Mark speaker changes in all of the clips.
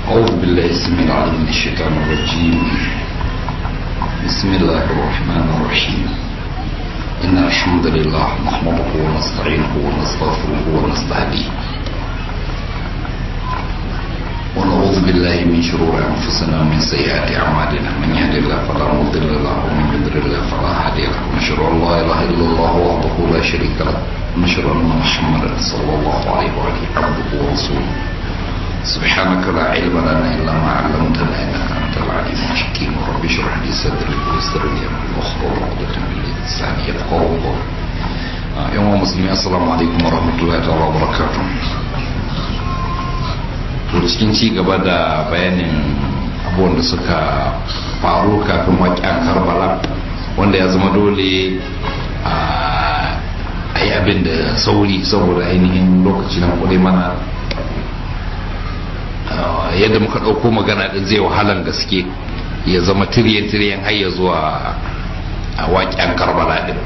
Speaker 1: أعوذ بالله السميع العليم من الشيطان الرجيم بسم الله الرحمن الرحيم إن الحمد لله نحمده ونستعينه ونستغفره ونستهديه ونعوذ بالله من شرور أنفسنا ومن سيئات أعمالنا من يهد الله فلا مضل له ومن يضلل الله فلا هادي له ونشهد أن لا إله إلا الله وحده لا شريك له ونشهد أن محمدا صلى الله عليه وآله عبده ورسوله سبحانك لا علم لنا إلا ما علمتنا إنك أنت العليم الحكيم رب اشرح لي صدري ويسر لي أمري واحلل عقدة من لساني يفقهوا قولي يوم مسلمين السلام عليكم ورحمة الله تعالى وبركاته to cikin ci gaba da bayanin abubuwan da suka faru kafin waƙen karbala wanda ya zama dole a yi abin da sauri saboda ainihin lokaci na kudai mana yadda muka ɗauko magana ɗin zai wahalan gaske ya zama tiriyan-tiriyan har ya zuwa a waƙen karbala ɗin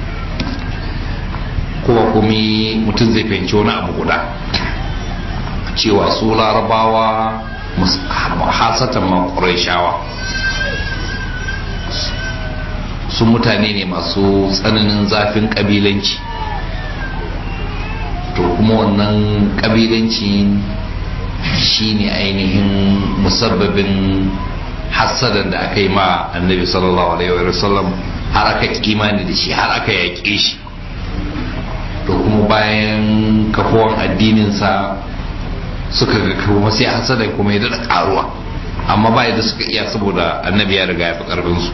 Speaker 1: kuma kuma mutum zai fahimci wani abu guda cewa su larabawa hasatan makurai shawa su mutane ne masu tsananin zafin kabilanci to kuma wannan kabilanci shine ainihin musabbabin hassadan da aka yi ma annabi sallallahu alaihi wa sallam har aka kimani da shi har aka yaƙe shi to kuma bayan kafuwan addininsa suka ga kuma sai hasada kuma ya daɗa ƙaruwa amma ba yadda suka iya saboda annabi ya riga ya fi ƙarfinsu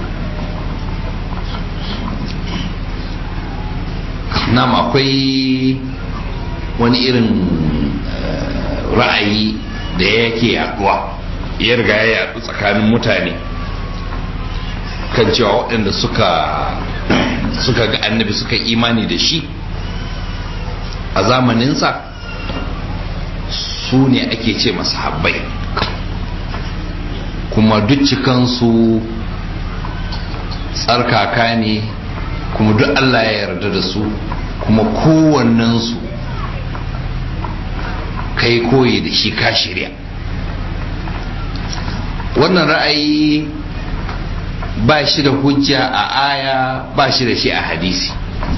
Speaker 1: nam akwai wani irin ra'ayi da yake yaduwa ya riga ya yadu tsakanin mutane kan cewa waɗanda suka suka ga annabi suka imani da shi a zamaninsa su ne ake ce habbai kuma duk cikansu tsarkaka ne kuma duk Allah ya yarda da su kuma kowannensu kai koyi da shi ka shirya wannan ra'ayi ba shi da hujja a aya ba shi da shi a hadisi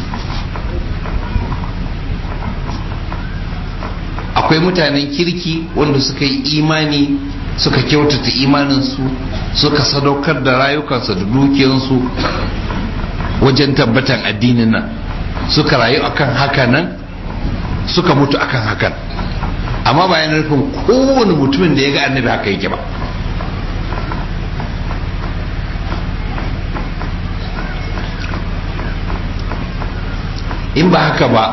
Speaker 1: akwai mutanen kirki wanda suka yi imani suka kyautata imaninsu suka sadaukar da rayukansu da dukiyansu wajen tabbatan addinin nan suka rayu akan haka nan suka mutu akan hakan amma bayan nufin kowane mutumin da ya ga annabi haka yake ba in ba haka ba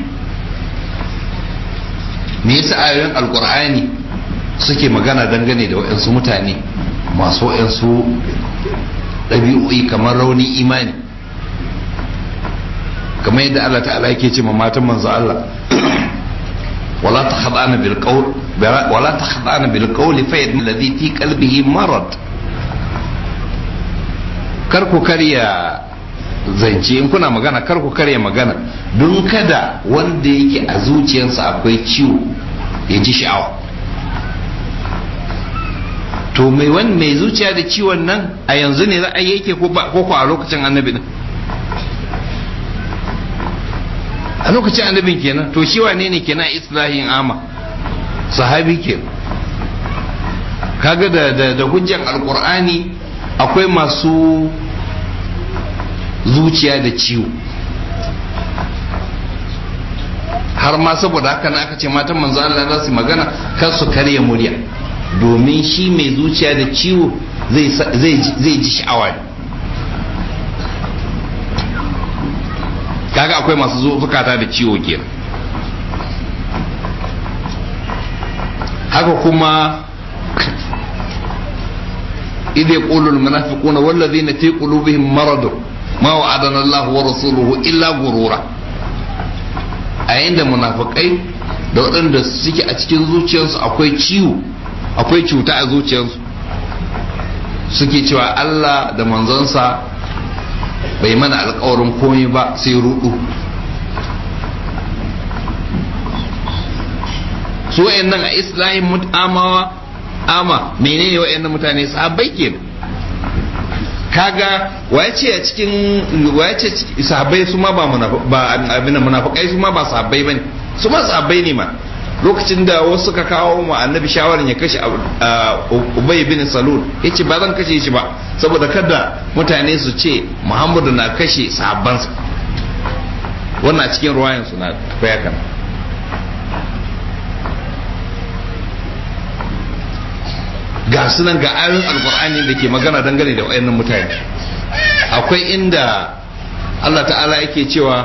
Speaker 1: me yasa ayoyin alkur'ani suke magana dangane da waɗansu mutane masu waɗansu ɗabi'o'i kamar rauni imani kamar yadda Allah ta'ala yake ce ma matan manzo Allah wala takhdana bil qawl wala takhdana bil qawli fa yadna alladhi fi qalbihi marad kar ku karya zance in kuna magana kar ku karya magana don kada wanda yake a zuciyarsa akwai ciwo ya ji sha'awa to mai wani mai zuciya da ciwon nan a yanzu ne za a yake ko ko a lokacin annabi din a lokacin annabin kenan to shi wane ne kenan islahin ama sahabi ke kaga da da hujjan alkur'ani akwai masu zuciya da ciwo har ma saboda haka na aka ce matan manzo Allah za su magana kar su karya murya domin shi mai zuciya da ciwo zai ji sha'awa ne kaga akwai masu zukata da ciwo kenan haka kuma idh yaqulu al-munafiquna wallazina fi qulubihim maradun ma wa'adana Allah wa rasuluhu illa gurura a yayin da munafikai da waɗanda suke a cikin zuciyarsu akwai ciwo akwai cuta a zuciyarsu suke cewa Allah da manzonsa bai mana alkawarin komai ba sai rudu su wayannan a islahin mutamawa ama menene wa'annan mutane sahabbai kenan kaga waye ce a cikin waye ce sahabbai su ma ba ba abin munafikai su ma ba sahabbai bane su ma sahabbai ne ma lokacin da wasu suka kawo mu annabi shawaran ya kashe ubay bin salul yace ba zan kashe shi ba saboda kada mutane su ce muhammadu na kashe sahabbansa wannan a cikin ruwayan su na tafiya kan ga sunan ga ayoyin alkur'ani da ke magana dangane da wayannan mutane akwai inda Allah ta'ala yake cewa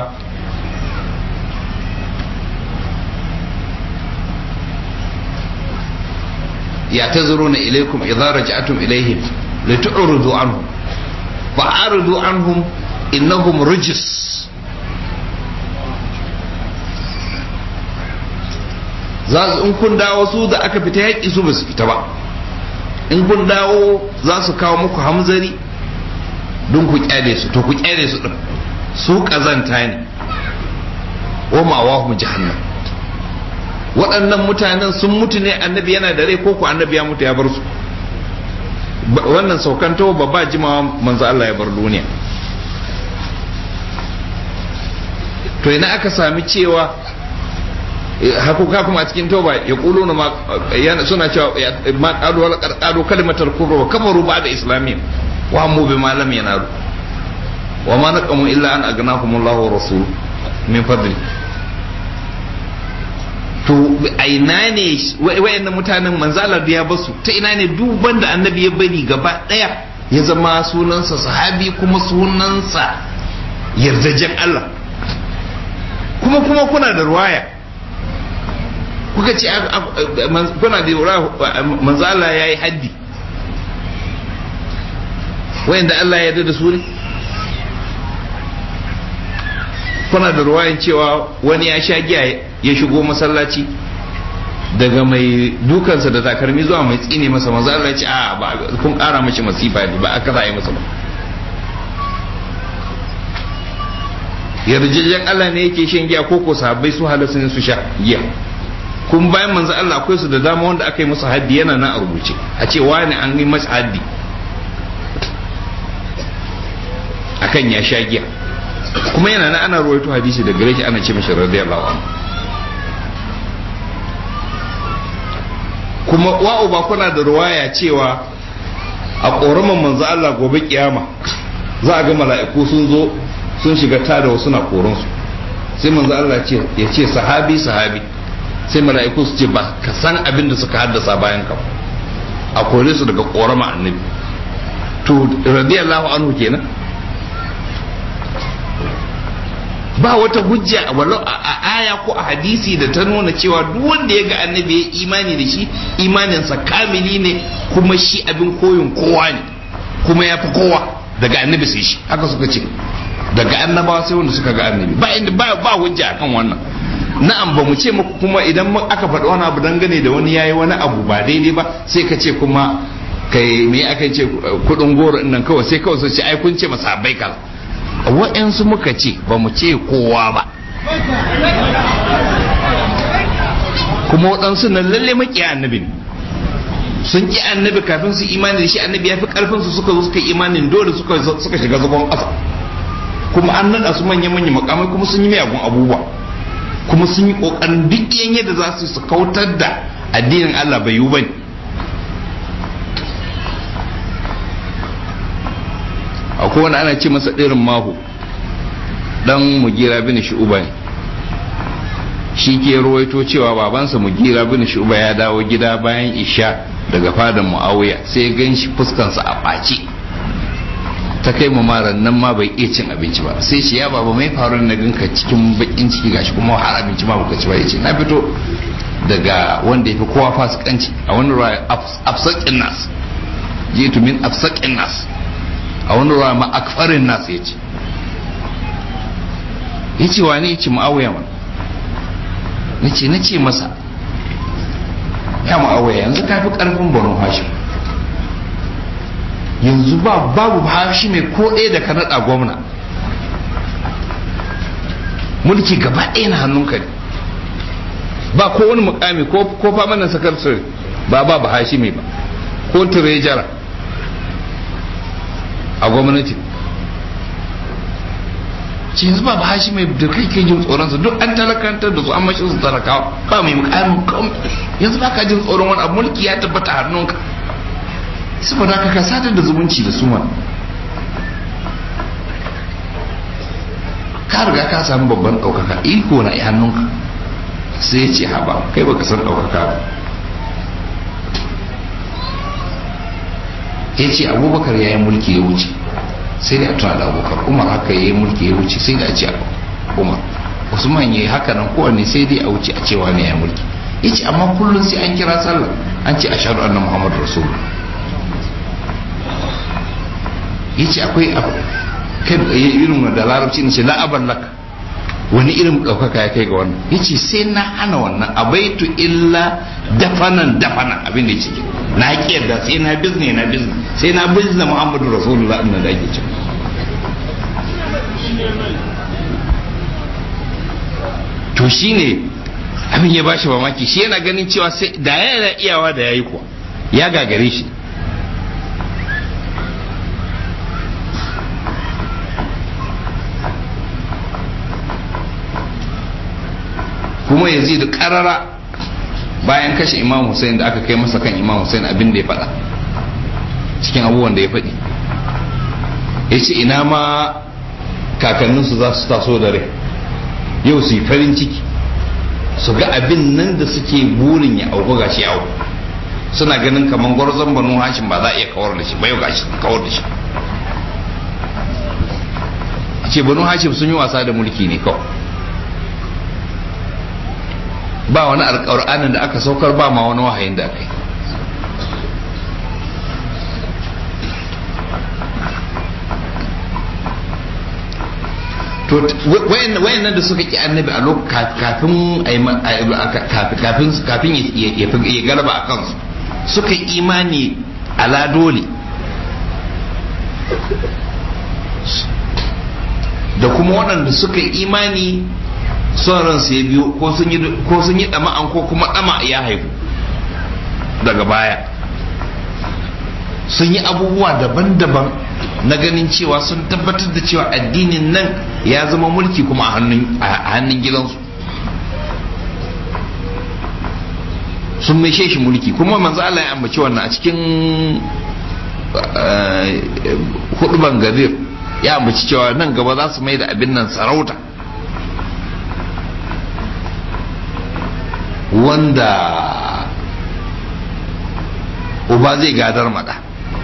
Speaker 1: ya ta zuro na ilaikum idza raja'tum ilaihim la tu'ridu anhum fa'aridu anhum innahum rijis za in kun dawo su da aka fita yaƙi su ba su fita ba in kun dawo za su kawo muku hamzari don ku kyale su to ku kyale su din su kazanta ne wa ma'awahum jahannam waɗannan mutanen sun mutu ne annabi yana da rai ko ku annabi ya mutu ya bar su wannan saukanto babba jimawa manzo Allah ya bar duniya to ina aka sami cewa hakuka kuma a cikin tauba ya kulo na suna cewa ma qalu wala qalu kalimatar kufr wa kafaru ba'da islamiyya wa mu bi ma lam yanalu wa ma naqamu illa an aghnahum Allah wa rasul min fadli to a ina ne wayannan mutanen manzalar da ya basu ta ina ne duban da annabi ya bari gaba daya ya zama sunansa sahabi kuma sunansa yardajen Allah kuma kuma kuna da ruwaya kuka ce kuna da ruwaya manzala ya yi haddi wayanda Allah ya yarda da su ne kuna da ruwayan cewa wani ya sha giya ya shigo masallaci daga mai dukansa da takarmi zuwa mai tsine masa manzo Allah ya ce a ba kun kara mashi masifa ne ba aka za a yi masa ba yarjejen Allah ne yake shan giya ko ko sahabbai su halasu ne su sha giya kun bayan manzo Allah akwai su da dama wanda aka yi musu haddi yana nan a rubuce a ce wani an yi masa haddi akan ya sha giya kuma yana nan ana ruwaito hadisi da gare shi ana ce mashi radiyallahu anhu kuma wa'u ba kuna da ruwaya cewa a ƙoraman manzo Allah gobe kiyama za a ga mala'iku sun zo sun shiga tada wasu na koransu sai manzo Allah ya ce sahabi sahabi sai mala'iku su ce ba ka san abin da suka haddasa bayan ka a kore su daga ƙorama annabi to radiyallahu anhu kenan ba wata hujja walau a aya ko a hadisi da ta nuna cewa duk wanda ya ga annabi ya imani da shi imaninsa kamili ne kuma shi abin koyin kowa ne kuma ya fi kowa daga annabi sai shi haka suka ce daga annabawa sai wanda suka ga annabi ba inda ba ba hujja akan wannan na'am ba mu ce muku kuma idan aka faɗi wani abu dangane da wani yayi wani abu ba daidai ba sai ka ce kuma kai me aka ce kudin goro nan kawai sai kawai su ce ai kun ce masa bai kaza wa'yansu muka ce ba mu ce kowa ba kuma waɗansu nan lalle maƙiya annabi ne sun ƙi annabi kafin su imani da shi annabi ya fi ƙarfin su suka zo suka imanin dole suka suka shiga zagon ƙasa kuma an naɗa su manya manya makamai kuma sun yi miyagun abubuwa kuma sun yi ƙoƙarin duk yan yadda za su su kautar da addinin Allah bai yi bane akwai wani ana ce masa ɗirin mahu dan mugira bin shu'uba ne shi ke ruwaito cewa babansa mugira bin shu'uba ya dawo gida bayan isha daga fadan muawiya sai gan shi fuskansa a ɓaci ta kai mu maran nan ma bai iya cin abinci ba sai ce ya baba mai faru na ganka cikin bakin ciki gashi kuma har abinci ma baka ci ba yace na fito daga wanda ya fi kowa fasikanci a wani ruwa afsakin nas jitu min afsakin nas a wani ruwa ma akfarin nas ya ce ya ce wa ne ya ce ma'awuya man na ce na ce masa ya ma'awuya yanzu ka fi karfin banu hashim yanzu ba babu hashi mai ko ɗaya da ka naɗa gwamna mulki gaba ɗaya na hannunka ne ba ko wani mukami ko famanin sakar ba ba ba hashimi ba ko tirejara a gwamnati ce yanzu ba ba hashimi da kai ke jin tsoronsa duk an talakantar da su an mashi su talakawa ba mai mukamin kawai yanzu ba ka jin tsoron wani abu mulki ya tabbata a hannunka saboda haka ka sadar da zumunci da su mana ka riga ka samu babban ɗaukaka iko na hannunka sai ya ce haba kai baka san ɗaukaka ba ya ce abubakar ya yi mulki ya wuce sai da a tuna da abubakar umar haka ya yi mulki ya wuce sai da a ce umar usman ya yi haka nan kowanne sai dai a wuce a cewa ne ya mulki ya ce amma kullum sai an kira sallah an ce a shaɗu annan muhammadu rasulullah ya ce akwai irin da larabci na ce la'aban laka wani irin ɗaukaka ya kai ga wannan ya ce sai na hana wannan abaitu illa dafanan dafanan abin da ya ciki na da sai na bizne na bizne sai na bizne muhammadu rasulullah ɗin da ake ciki to shine abin ya bashi mamaki shi yana ganin cewa sai da yana iyawa da yayi kuwa ya gagare shi kuma yanzu da karara bayan kashe imam hussein da aka kai masa kan imam hussein abin da ya faɗa cikin abubuwan da ya faɗi ya ce ina ma kakanninsu za su taso da rai yau su yi farin ciki su ga abin nan da suke burin ya auku gashi ya auku suna ganin kamar gwarzon banu hashim ba za a iya kawar da shi ba yau gashi kawar da shi ce banu hashim sun yi wasa da mulki ne kawai ba wani alƙur'anin da aka saukar ba ma wani wahayin da aka yi to wayannan da suka ki annabi a lokacin kafin kafin ya galaba a kansu suka yi imani ala dole da kuma waɗanda suka yi imani son ransu ya biyo ko sun yi ɗama'an ko kuma ɗama ya haifu daga baya sun yi abubuwa daban-daban na ganin cewa sun tabbatar da cewa addinin nan ya zama mulki kuma a hannun gidansu sun mai shi mulki kuma manzo Allah ya ambaci wannan a cikin huduban gadir ya ambaci cewa nan gaba za su mai da abin nan sarauta wanda uba zai gadar mada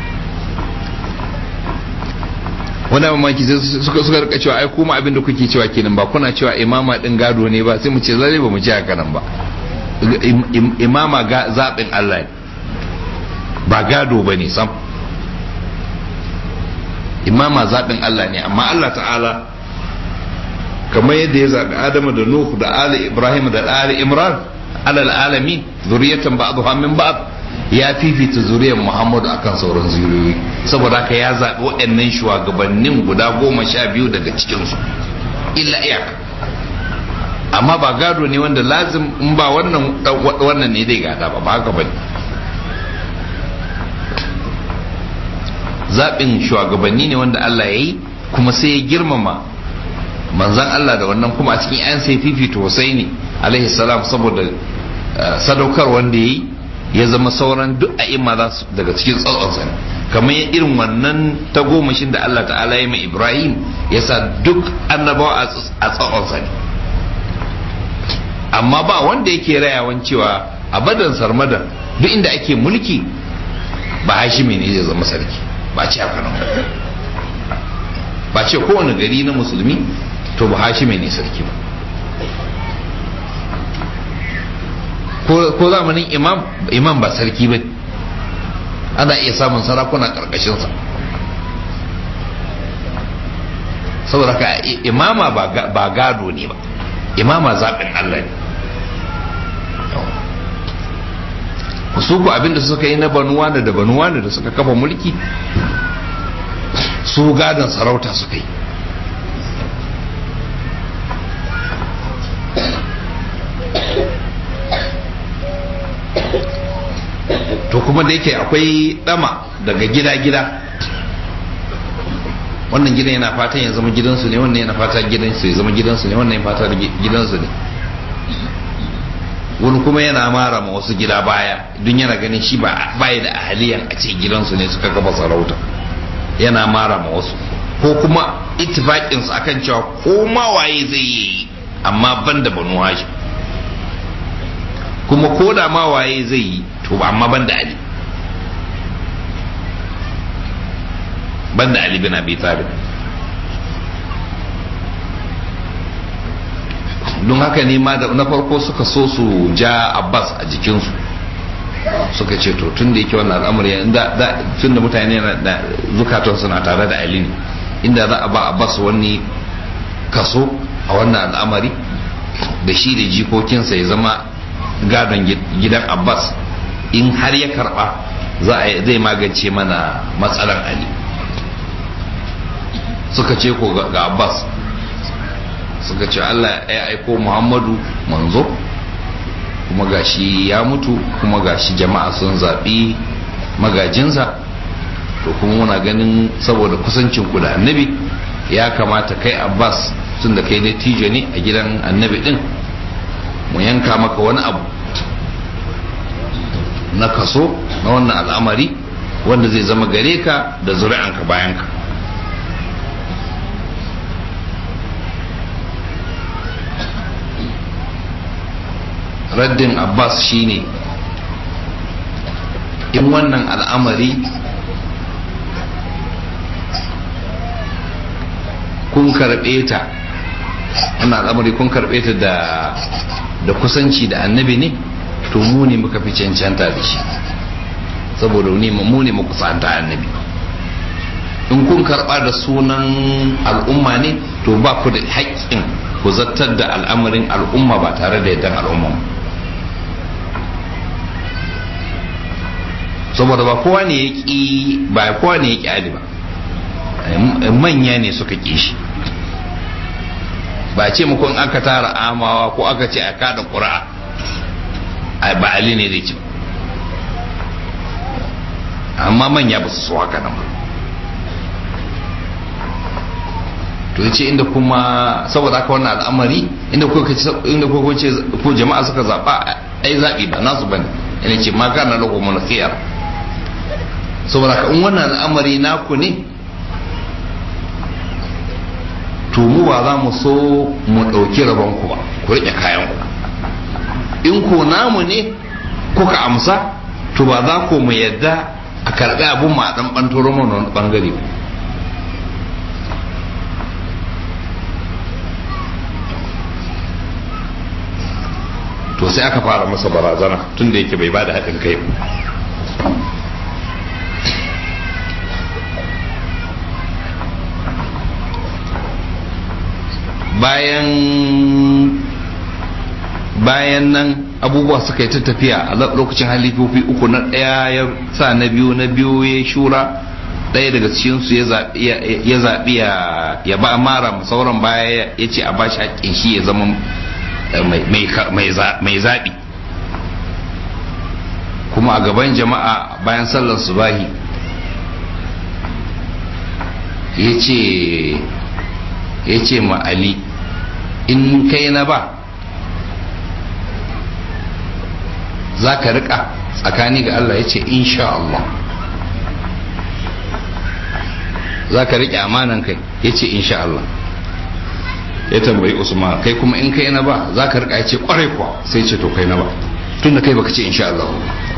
Speaker 1: wanda mamaki suka suka rika cewa ai kuma abin da kuke cewa kenan ba kuna cewa imama din gado ne ba sai mu ce zai ba mu ji haka nan ba imama zaɓin Allah ne ba gado ba ne sam imama zaɓin Allah ne amma Allah ta'ala kamar yadda ya zaɓi Adamu da Nuhu da Ali Ibrahim da Ali Imran alal alami zuriyatan ba'dha min ba'd ya fifita zuriyar Muhammadu akan sauran zuriyoyi saboda haka ya zaɓi waɗannan shugabannin guda goma sha biyu daga cikinsu illa iyaka amma ba gado ne wanda lazim in ba wannan wannan ne zai gada ba ba haka bane zaɓin shugabanni ne wanda Allah ya yi kuma sai ya girmama manzan Allah da wannan kuma a cikin 'yan sai fifita Husaini alaihi salam saboda sadaukar wanda ya yi ya zama sauran duk a imma za su daga cikin tsatsonsa ne kamar irin wannan tagomashin da Allah ta'ala ya mai Ibrahim ya sa duk annabawa a tsatsonsa ne amma ba wanda yake rayawan cewa a badan sarmadan duk inda ake mulki ba hashimi ne zai zama sarki ba ce haka nan ba ce kowane gari na musulmi to ba hashimi ne sarki ba ko zamanin imam imam ba sarki ba ana iya samun sarakuna karkashinsa saboda ka imama ba gado ne ba imama zaɓin Allah ne su ku abinda suka yi na banuwa da da banuwa da suka kafa mulki su gadon sarauta suka yi to kuma da yake akwai dama daga gida-gida wannan gidan yana fatan ya zama gidansu ne wannan yana fata gidansu ya zama gidansu ne wannan yana fata gidansu ne wani kuma yana mara ma wasu gida baya don yana ganin shi ba baya da ahaliyan a ce gidansu ne suka gaba sarauta yana mara ma wasu ko kuma ittifaqin su akan cewa ko ma waye zai yi amma ban da banu hashim kuma ko da ma waye zai yi to amma ban da ali ban da ali bin abi talib don haka ne ma na farko suka so su ja abbas a jikinsu suka ce to tun da yake wannan al'amari tun da mutane da zukatan suna tare da ali ne inda za a ba abbas wani kaso a wannan al'amari da shi da jikokinsa ya zama gadon gidan abbas in har ya karba zai magance mana matsalar ali suka ce ko ga abbas suka ce allah ya aiko muhammadu manzo kuma gashi ya mutu kuma gashi jama'a sun zaɓi magajinsa to kuma muna ganin saboda kusancin ku da annabi ya kamata kai abbas tun da kai dattijo ne a gidan annabi din mu yanka maka wani abu na kaso na wannan al'amari wanda zai zama gare ka da zuri'anka bayanka raddin abbas shine in wannan al'amari kun karɓe ta wannan al'amari kun karɓe ta da da kusanci da annabi ne to mu ne muka fi cancanta da shi saboda mu ne muka kusanta annabi in kun karɓa da sunan al'umma ne to ba ku da haƙƙin ku zartar da al'amarin al'umma ba tare da yardan al'umma saboda ba kowa ne ya ƙi ba kowa ne ya ƙi ali ba manya ne suka ƙi shi ba ce muku in aka tara amawa ko aka ce a kada ƙura'a ba ali ne zai ci amma manya ba su so haka nan ba to yace inda kuma saboda haka wannan al'amari inda ko inda ko ce ko jama'a suka zaba ai zabi ba nasu bane ina ce ma kana lahu mun khiyar saboda haka in wannan al'amari naku ne to mu ba za mu so mu ɗauki rabon ku ba ku riƙe kayan ku in ko namu ne kuka amsa to ba za ku mu yadda a karɓi abun ma ɗan ɓantoro mana wani ɓangare ba to sai aka fara masa barazana tun da yake bai ba da haɗin kai bayan bayan nan abubuwa suka yi ta tafiya a lokacin halifofi uku na ɗaya ya sa na biyu na biyu ya shura ɗaya daga cikinsu ya zaɓi ya ba mara sauran baya ya ce a bashi haƙƙin shi ya zama mai zaɓi kuma a gaban jama'a bayan sallar subahi ya ce ya ce ma ali in kai na ba za ka riƙa tsakani ga Allah ya ce insha Allah za ka riƙe amanan kai ya ce insha Allah ya tambayi usman kai kuma in kai na ba za ka riƙa ya ce ƙwarai kuwa sai ce to kai na ba tun da kai baka ce insha Allah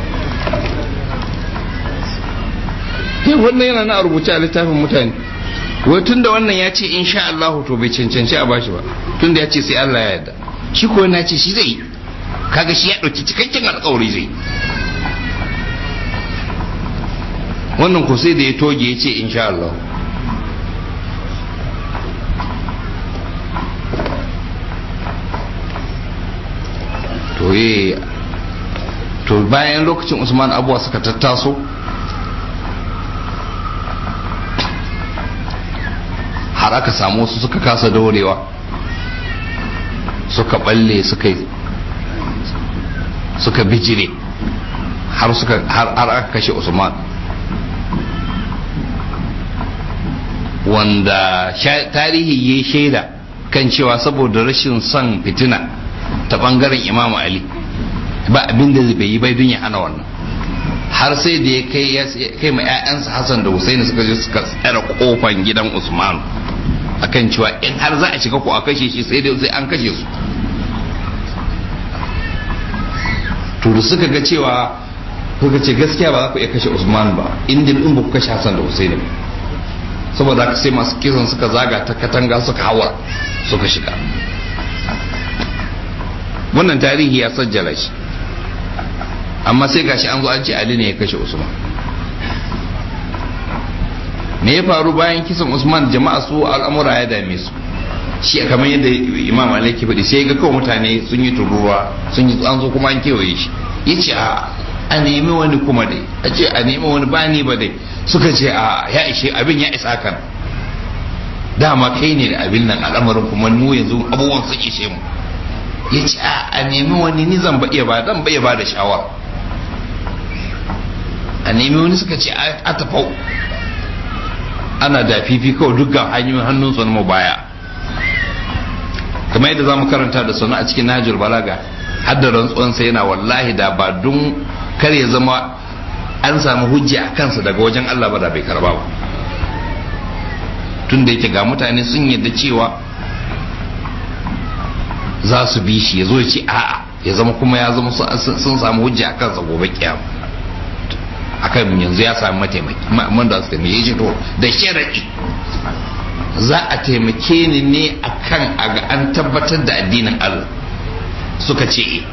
Speaker 1: yin wannan yana na rubuce a littafin mutane wai tun da wannan ya ce insha Allah to bai cancanci a bashi ba tun da ya ce sai Allah ya yarda shi ko na ce shi zai yi kaga shi ya ɗauki cikakken alkawari zai wannan ko sai da ya toge ya ce insha Allah to ye to bayan lokacin usman abuwa suka tattaso har aka samu wasu suka kasa daurewa suka balle suka suka bijire har suka har aka kashe usman wanda tarihi ya shaida kan cewa saboda rashin son fitina ta bangaren imamu ali ba abin da bai yi bai don ya hana wannan har sai da ya kai ya kai ma 'ya'yansa hassan da husaini suka je suka tsara kofan gidan usman akan cewa in har za a shiga ko a kashe shi sai dai sai an kashe su to da suka ga cewa kuka ce gaskiya ba za ku iya kashe usman ba inda in ba ku kashe hassan da husaini ba saboda haka sai masu kisan suka zaga ta katanga suka hawa suka shiga wannan tarihi ya sajjala shi amma sai gashi an zo an ce ali ne ya kashe usman me ya faru bayan kisan usman jama'a su al'amura ya dame su shi kamar yadda imam ali ke faɗi sai ga kawai mutane sun yi turuwa sun yi an zo kuma an kewaye shi ya ce a a nemi wani kuma dai a ce a nemi wani ba ni ba dai suka ce a ya ishe abin ya isa kan dama kai ne da abin nan al'amarin kuma mu yanzu abubuwan sun ishe mu ya ce a nemi wani ni zan iya ba dan bai ba da shawara a nemi wani suka ce a tafau ana da fifi kawai dukkan hanyoyin hannun su na baya kamar yadda za mu karanta da sunu a cikin najul balaga hadda rantsuwansa yana wallahi da ba don kar ya zama an samu hujja a kansa daga wajen Allah ba da bai karba ba tun da yake ga mutane sun yadda cewa za su bi shi ya zo ya ce a'a ya zama kuma ya zama sun samu hujja a kansa gobe kiyama akan yanzu ya sami mataimaki man da su taimake shi to da sharaɗi za a taimake ni ne akan a ga an tabbatar da addinin Allah suka ce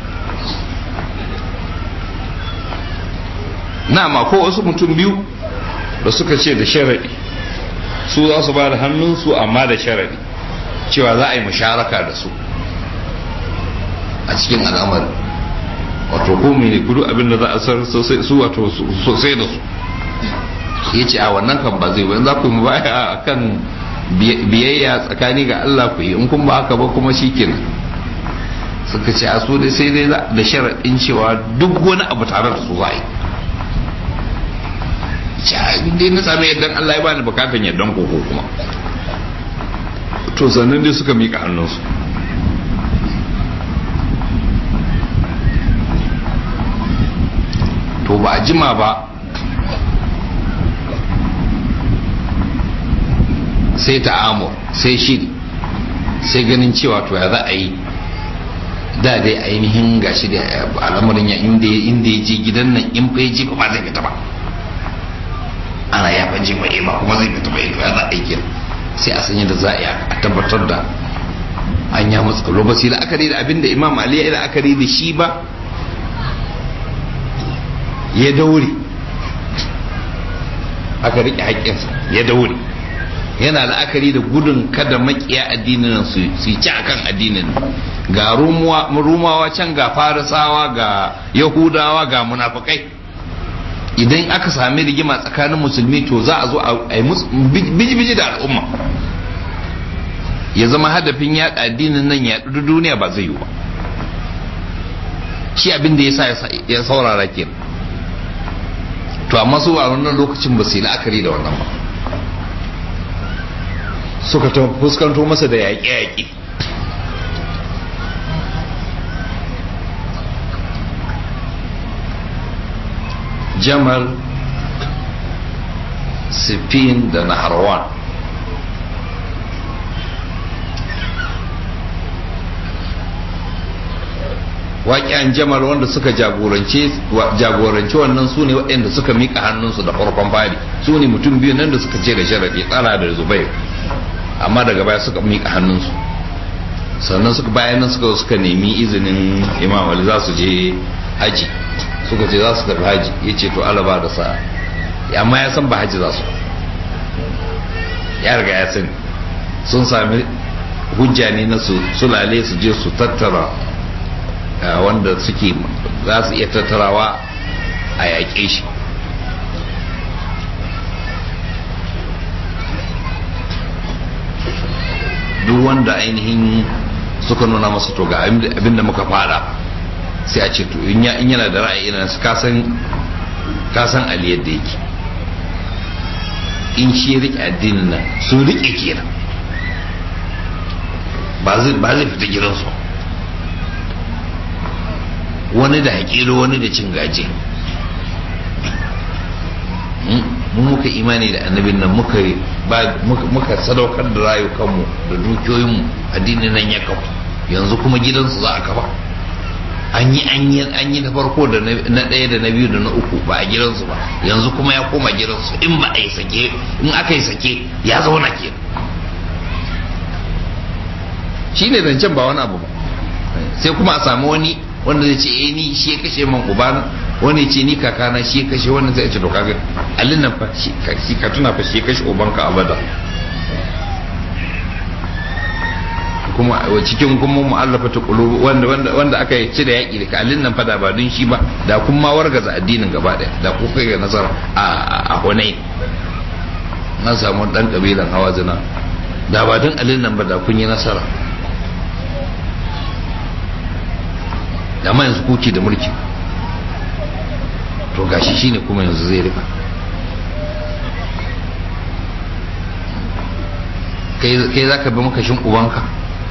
Speaker 1: na ma ko wasu mutum biyu da suka ce da sharaɗi su za su ba da hannunsu amma da sharaɗi cewa za a yi musharaka da su a cikin al'amari wato ko mene kudu abinda za a sar sosai su wato sosai da su ya ce a wannan kan ba zai wani za ku yi baya a kan biyayya tsakani ga Allah ku yi in kun ba haka ba kuma shi kenan suka ce a su dai sai dai da sharaɗin cewa duk wani abu tare da su za a yi in dai na sami yardan Allah ya bani bukatan yardan koko kuma to sannan dai suka mika hannunsu to ba a jima ba sai ta'amur sai shiri sai ganin cewa to ya za a yi da dai ainihin gashi da al'amarin ya inda ya je gidan nan in fa ya je ba zai fita ba ana ya fa je ba ba kuma zai fita ba ya za a yi sai a sanya da za a tabbatar da an ya matsalo ba sai la'akari da abin da imam ali ya yi la'akari da shi ba ya daure aka riƙe haƙƙinsa ya daure yana la'akari da gudun kada makiya addinin su ci akan addinin ga rumawa can ga farisawa ga yahudawa ga munafukai idan aka sami rigima tsakanin musulmi to za a zo a yi biji-biji da al'umma ya zama hadafin yaɗa addinin nan ya duniya ba zai yi ba shi abin da ya sa ya saurara ke to amma su a wannan lokacin ba su yi la'akari da wannan ba suka ta fuskanto masa da yaƙe-yaƙe jamal sifin da naharwan waƙiyan jamal wanda suka jagoranci wannan su ne waɗanda suka miƙa hannunsu da farkon fari su ne mutum biyu nan da suka ce da sharaɗi tsala da zubair amma daga baya suka miƙa hannunsu sannan suka bayan nan suka suka nemi izinin imam ali za su je haji suka ce za su tafi haji ya ce to alaba da sa amma ya san ba haji za su ya riga ya sani sun sami hujja ne na su sulale su je su tattara wanda suke za su iya tattarawa a yaƙe shi duk wanda ainihin suka nuna masa to ga abinda muka fada sai a ce to in yana da ra'ayi irin su kasan kasan ali yadda yake in shi rike addinin nan sun rike kenan ba zai fita gidansu wani da haƙilo wani da cin gaje mu muka imani da annabin nan muka sadaukar da rayukanmu da dukiyoyinmu addinin nan ya kafa yanzu kuma gidansu za a kafa an yi an yi na farko da na ɗaya da na biyu da na uku ba a gidansu ba yanzu kuma ya koma gidansu in ba a yi sake in aka yi sake ya zauna ke shi ne zancen ba wani abu ba sai kuma a samu wani wanda zai ce eh ni shi ya kashe man ubana wani ce ni kakana shi ya kashe wannan zai ce to kaga allin nan fa shi ka tuna fa shi ya kashe ubanka abada kuma cikin kuma mu'allafa ta qulub wanda wanda wanda aka yi ci da yaki da allin nan fa da ba dun shi ba da kun ma wargaza addinin gaba daya da ku kai ga nasara a a Hunain na samu dan kabilan Hawazina da ba dun allin nan ba da kun yi nasara da ma yanzu kuke da mulki to gashi shine kuma yanzu zai rika kai za ka bi makashin ubanka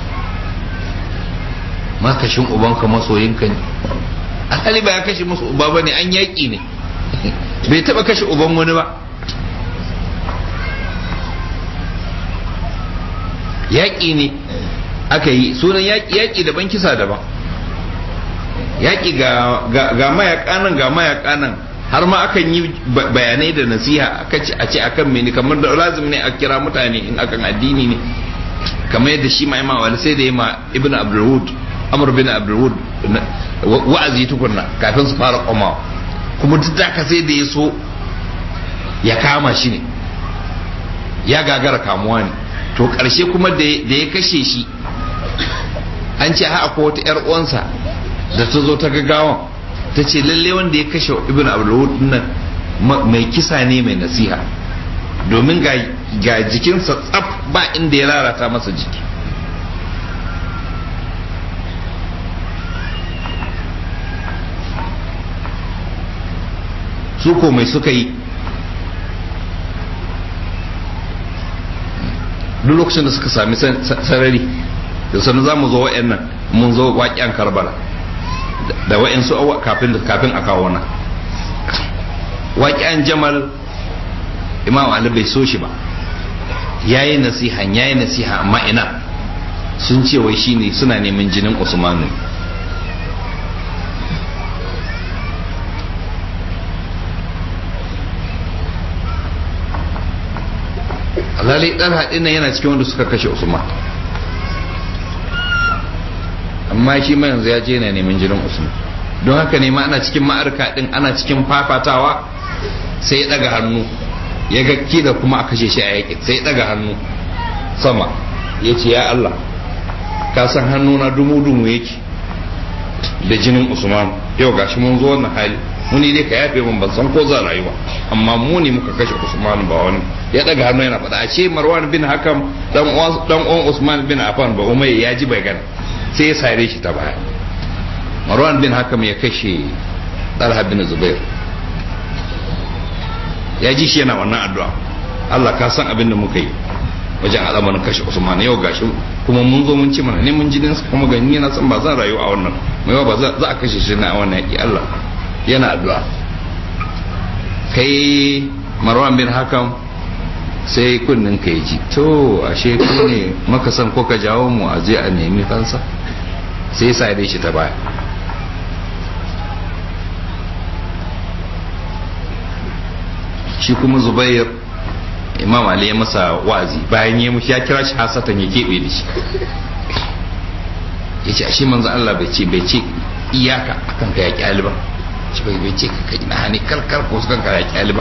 Speaker 1: makashin ubanka masoyinka ne asali ba ya kashe musu uba ba ne an yaƙi ne bai taɓa kashe uban wani ba yaƙi ne aka yi sunan yaƙi daban kisa daban yaƙi ga mayaƙa nan ga mayaƙa nan har ma akan yi bayanai da nasiha aka ce a ce akan mene kamar da lazim ne a kira mutane in akan addini ne kamar yadda shi ma ima wani sai da yi ma ibn abdulwud amr bin abdulwud wa'azi tukunna kafin su fara komawa kuma duk da sai da ya so ya kama shi ne ya gagara kamuwa ne to ƙarshe kuma da ya kashe shi an ce ha akwai wata 'yar uwansa da ta zo ta gaggawan ta ce lalle wanda ya kashe ibn abdulwud nan mai kisa ne mai nasiha domin ga jikinsa tsaf ba inda ya lalata masa jiki su ko mai suka yi duk lokacin da suka sami sarari da sanu za mu zo wa'yan nan mun zo waƙen karbala da wa'insu kafin kafin a kawo nan waƙen jamal imam ali bai so shi ba yayi nasiha yayi nasiha amma ina sun ce wai shine suna neman jinin usmanu lalai dan haɗin nan yana cikin wanda suka kashe usman amma shi ma yanzu ya je yana neman jinin usman don haka ne ma ana cikin ma'arka din ana cikin fafatawa sai ya daga hannu ya ga da kuma a kashe shi a yaƙi sai ya daga hannu sama ya ce ya Allah ka san hannu na dumu-dumu yake da jinin usman yau gashi mun zo wannan hali muni dai ka yafe mun ban san ko za rayuwa amma mu ne muka kashe usman ba wani ya daga hannu yana faɗa ashe marwan bin hakam dan uwan usman bin affan ba umai ya ji bai gana sai ya sare shi ta baya marwan bin hakam ya kashe talha bin zubair ya ji shi yana wannan addu'a Allah ka san abin da muka yi wajen al'amarin kashe usman yau gashi kuma mun zo mun ci mana ne mun jinin kuma gani na san ba zan rayu a wannan mai ba za a kashe shi na wannan yaki Allah yana addu'a kai marwan bin hakam sai kunnin ka ji to ashe ku ne maka san ko ka jawo mu a je a nemi fansa sai sa dai shi ta baya shi kuma zubair imam ali ya masa wa'azi bayan ya mushi ya kira shi hasatan ya keɓe da shi ya ce ashe manzo Allah bai ce bai ce iyaka akan ka yaƙi aliban shi bai bai ce ka kai na hani karkar ko su kanka yaƙi aliban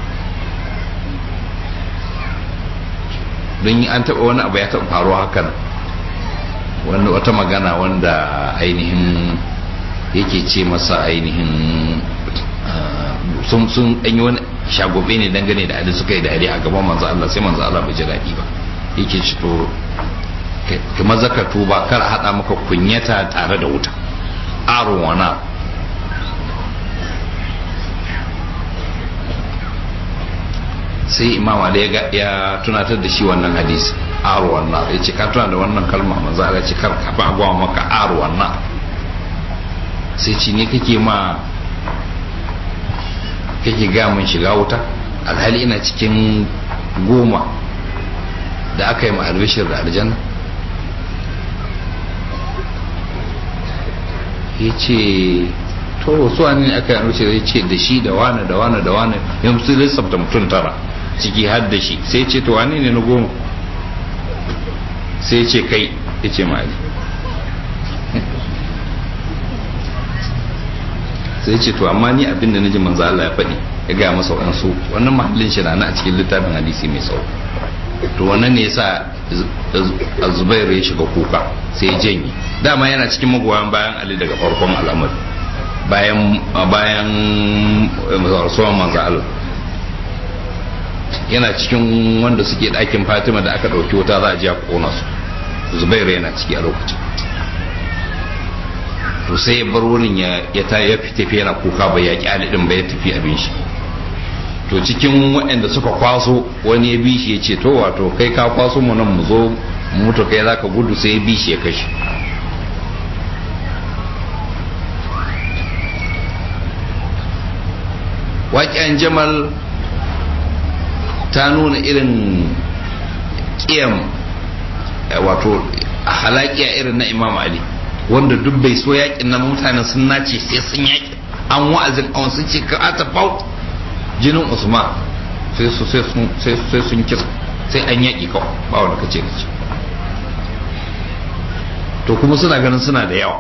Speaker 1: don an taɓa wani abu ya taɓa faruwa hakan wanda wata magana wanda ainihin yake ce masa ainihin sun sun yi wani shagobe ne dangane da ali suka yi dariya a gaban manzo Allah sai manzo Allah bai ji daɗi ba yake ci to ka maza ka tuba kar a haɗa maka kunyata tare da wuta arun wana sai imam ali ya tunatar da shi wannan hadisi arun wana ya ce ka tuna da wannan kalma manzo Allah ce kar ka ba gwa maka arun wana sai ci ne kake ma kake ga mun shiga wuta alhali ina cikin goma da aka yi ma albishir da aljanna ya ce to su ne aka yi albishir ya ce da shi da wane da wane da wane yanzu sai lissafta mutum tara ciki har da shi sai ce to wane ne na goma sai ce kai ya ce ma sai ce to amma ni abin da naji manzo Allah ya faɗi ya ga masa waɗansu wannan mahallin shi na a cikin littafin hadisi mai tsawo to wannan ne yasa Zubair ya shiga kuka sai ya janye dama yana cikin magoyan bayan Ali daga farkon al'amari bayan bayan rasuwan manzo Allah yana cikin wanda suke ɗakin Fatima da aka ɗauki wuta za a ji a kona su Zubair yana ciki a lokacin to sai ya bar wurin ya ta ya tafi yana kuka bai yaƙi Ali din bai tafi abin shi to cikin waɗanda suka kwaso wani ya bi shi ya ce to wato kai ka kwaso mu nan mu zo mutu kai za ka gudu sai ya bi shi ya kashe waƙen jamal ta nuna irin ƙiyam wato halakiya irin na imam ali wanda duk bai so yaƙin nan mutane sun nace sai sun yaƙi an wa'azin awon sun ce ka ta fau jinin usman sai su sai sun kisa sai an yaƙi kawai ba wanda ka ce ka ce to kuma suna ganin suna da yawa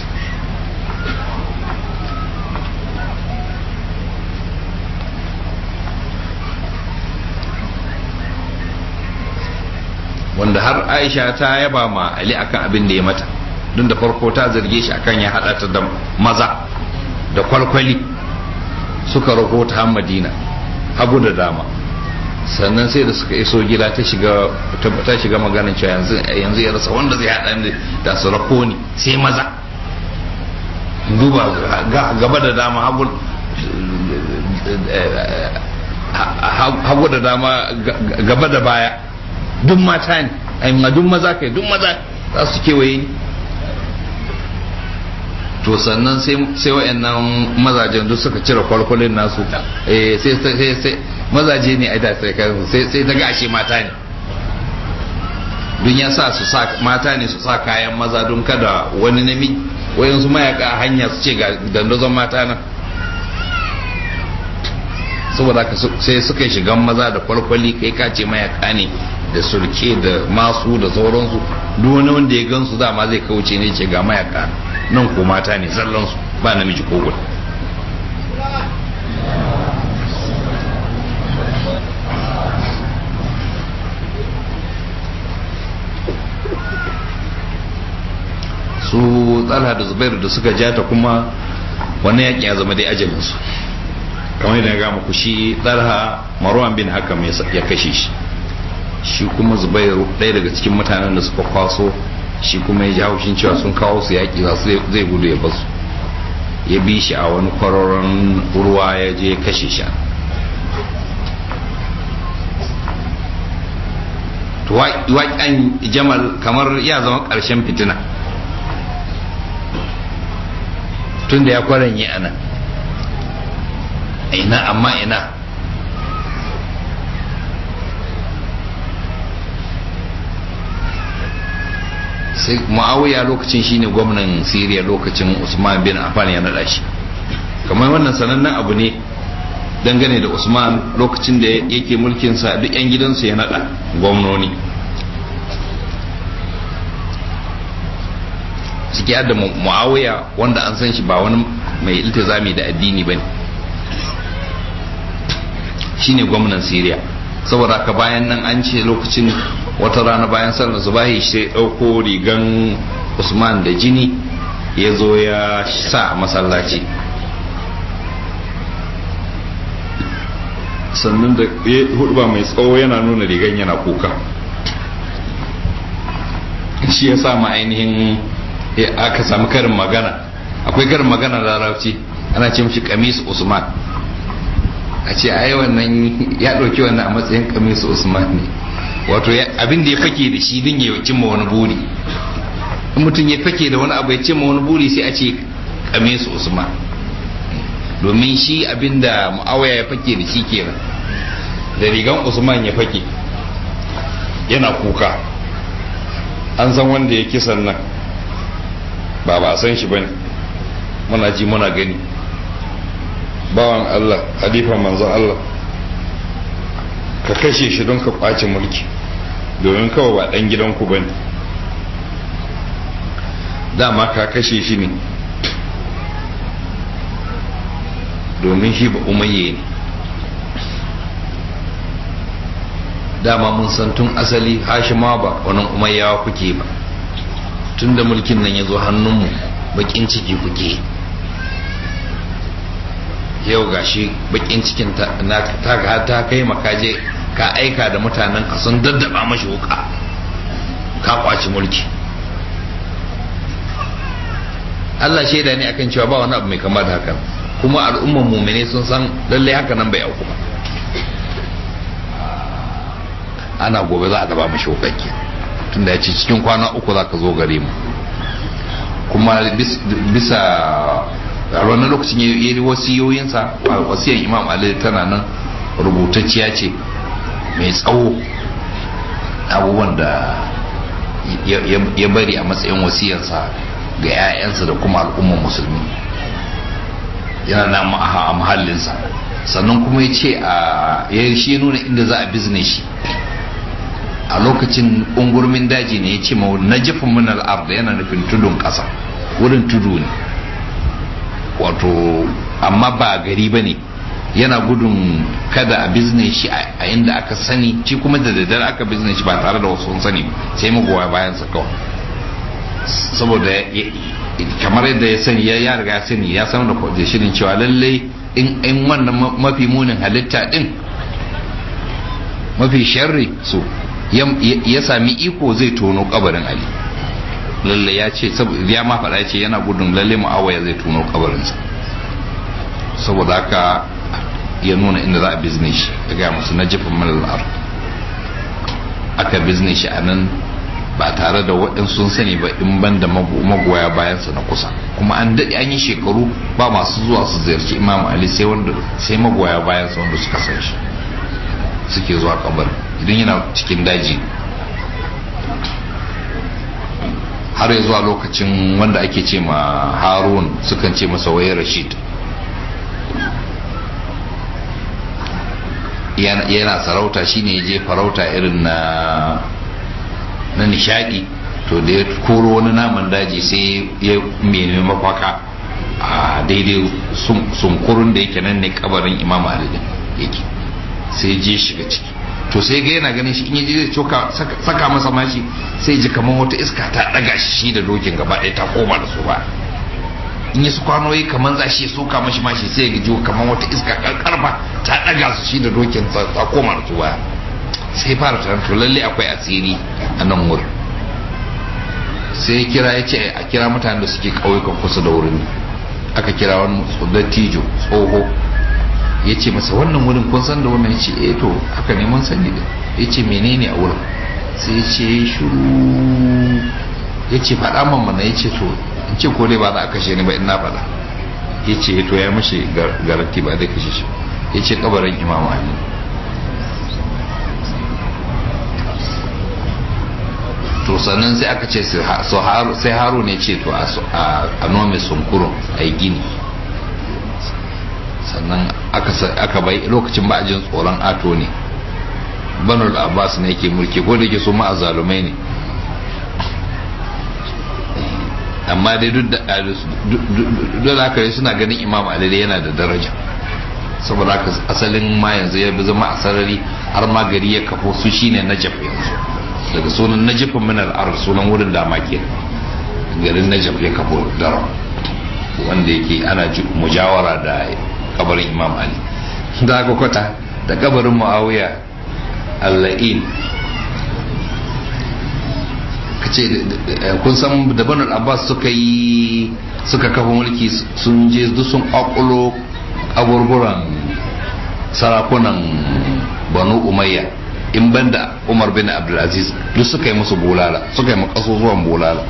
Speaker 1: wanda har aisha ta yaba ma ali akan abin da ya mata don da farko ta zarge shi akan ya hada ta da maza da kwalkwali suka rako ta madina hagu da dama sannan sai da suka iso gida ta shiga ta shiga maganin cewa yanzu yanzu ya rasa wanda zai hada ni da su rako ni sai maza duba gaba da dama hagu hagu da dama gaba da baya duk mata ne ai duk maza kai duk maza za su kewaye ni to sannan sai wa'annan mazajen duk suka cire kwalkwalin nasu eh sai sai sai mazaje ne ai da sai sai sai daga ashe mata ne dun ya sa su sa mata ne su sa kayan maza don kada wani namiji wayansu mayaka a hanya su ce ga dandazon mata nan saboda sai suka shigan maza da kwalkwali kai ka ce mayaka ne da surke da masu da sauransu duk wani wanda ya gansu dama zai kauce ne ce ga mayaka nan ko mata ne zallansu ba namiji ko guda su tsala da zubairu da suka jata kuma wani yaƙi ya zama dai ajalinsu kamar yadda ya gama ku shi tsarha marwan bin hakam ya kashe shi shi kuma zubairu ɗaya daga cikin mutanen da suka kwaso shi kuma ya ji haushin cewa sun kawo su yaƙi za su zai gudu ya basu ya bi shi a wani kwaroron ruwa ya je ya kashe shi waƙen jamal kamar ya zama ƙarshen fitina tun da ya kwaranye a nan ina amma ina sai muawiya lokacin shine gwamnan siriya lokacin usman bin affan ya nada shi kamar wannan sanannen abu ne dangane da usman lokacin da yake mulkinsa duk 'yan gidansu ya nada gwamnoni ciki da muawiya wanda an san shi ba wani mai iltizami da addini ba ne shine gwamnan siriya saboda haka bayan nan an ce lokacin wata rana bayan sallar zubahi sai ɗauko rigan usman da jini ya zo ya sa a masallaci sannan da hudba mai tsawo yana nuna rigan yana kuka shi ya sa ma ainihin aka sami karin magana a akwai karin magana larabci ana ce mishi kamis usman a ce ai wannan ya ɗauki wannan a matsayin kamis usman ne wato abin da ya fake da shi din ya cimma wani buri in mutum ya fake da wani abu ya cimma wani buri sai a ce kamis usman domin shi abin da mu'awaya ya fake da shi kenan da rigan usman ya fake yana kuka an san wanda ya kisan nan ba ba san shi bane muna ji muna gani bawan Allah halifa manzon Allah ka kashe shi don ka kwace mulki domin kawai ba dan gidanku bane dama ka kashe shi ne domin shi ba umayye ne dama mun san tun asali hashima ba wani umayyawa kuke ba tun da mulkin nan ya zo hannunmu bakin ciki kuke yau gashi bakin cikin ta ta kai makaje ka aika da mutanen ka sun daddaba mashi wuka ka kwaci mulki Allah shaida ne akan cewa ba wani abu mai kama da hakan kuma al'umman mumine sun san lallai haka nan bai auku ba ana gobe za a daba mashi wukakke tunda ya ce cikin kwana uku za ka zo gare mu kuma bisa a wannan lokacin ya yi wasiyoyinsa wasiyar imam ali tana nan rubutacciya ce mai tsawo abubuwan da ya bari a matsayin wasiyarsa ga 'ya'yansa da kuma al'ummar musulmi yana nan a mahallinsa sannan kuma ya ce a shi nuna inda za a bizne shi a lokacin ungurmin daji ne ya ce ma na jifin min al'ard yana nufin tudun ƙasa wurin tudu ne wato amma ba gari ba ne yana gudun kada a bizne shi a inda aka sani shi kuma da daddare aka bizne shi ba tare da wasu sani sai magoya bayan sa kawai saboda kamar yadda ya sani ya riga ya sani ya san da shirin cewa lallai in wannan mafi munin halitta din mafi sharri so ya sami iko zai tono kabarin ali lalle ya ce ya ma faɗa ce yana gudun lalle mu'awaya zai tono kabarinsa saboda haka ya nuna inda za a bizne shi ya gaya musu na jifin malar aka bizne shi a nan ba tare da waɗansu sun sani ba in ban da magoya bayansa na kusa kuma an daɗe an yi shekaru ba masu zuwa su ziyarci imam ali sai wanda sai magoya bayansa wanda suka san shi suke zuwa kabarin idan yana cikin daji har ya zuwa lokacin wanda ake ce ma harun sukan ce masa waye rashid yana sarauta shine ya je farauta irin na na nishadi to da ya koro wani naman daji sai ya nemi mafaka a daidai sunkurun da yake nan ne kabarin imam ali yake sai je shiga ciki to sai ga yana ganin shi in yaje zai coka saka masa mashi sai ji kamar wata iska ta daga shi da dokin gaba ɗaya ta koma da su ba in yi su kwanoyi kamar za shi soka mashi mashi sai ya ji kamar wata iska karkarfa ta daga su shi da dokin ta koma da su ba sai fara tunanin to lalle akwai asiri a nan wurin sai ya kira ya ce a kira mutanen da suke ƙauyukan kusa da wurin aka kira wani dattijo tsoho ya ce masa wannan wurin kun san da wannan ya ce eh to haka ne mun sani da ya ce menene a wurin sai ya ce shuru ya ce faɗa man mana ya ce to in ce ko dai ba za a kashe ni ba in na faɗa ya ce to ya mashi garanti ba zai kashe shi ya ce kabarin imam ali to sannan sai aka ce sai haru ne ce to a nome sunkurun a yi gini sannan aka bai lokacin ba a jin tsoron ato ne banul abbas ne yake mulki ko da ke su ma'azalumai ne amma dai duk da haka suna ganin imam ali yana da daraja saboda haka asalin ma yanzu ya bi zama a sarari har ma gari ya kafo su shine najaf yanzu daga sunan najafin min al'ar sunan wurin da ke garin najaf ya kafo dara wanda yake ana mujawara da kabarin imam ali da aka kwata da kabarin muawiya alla'in kace kun san da banu abbas suka yi suka kafa mulki sun je duk sun kwakulo aburburan sarakunan banu umayya in banda umar bin abdulaziz duk suka yi musu bulala suka yi makasusuwan bulala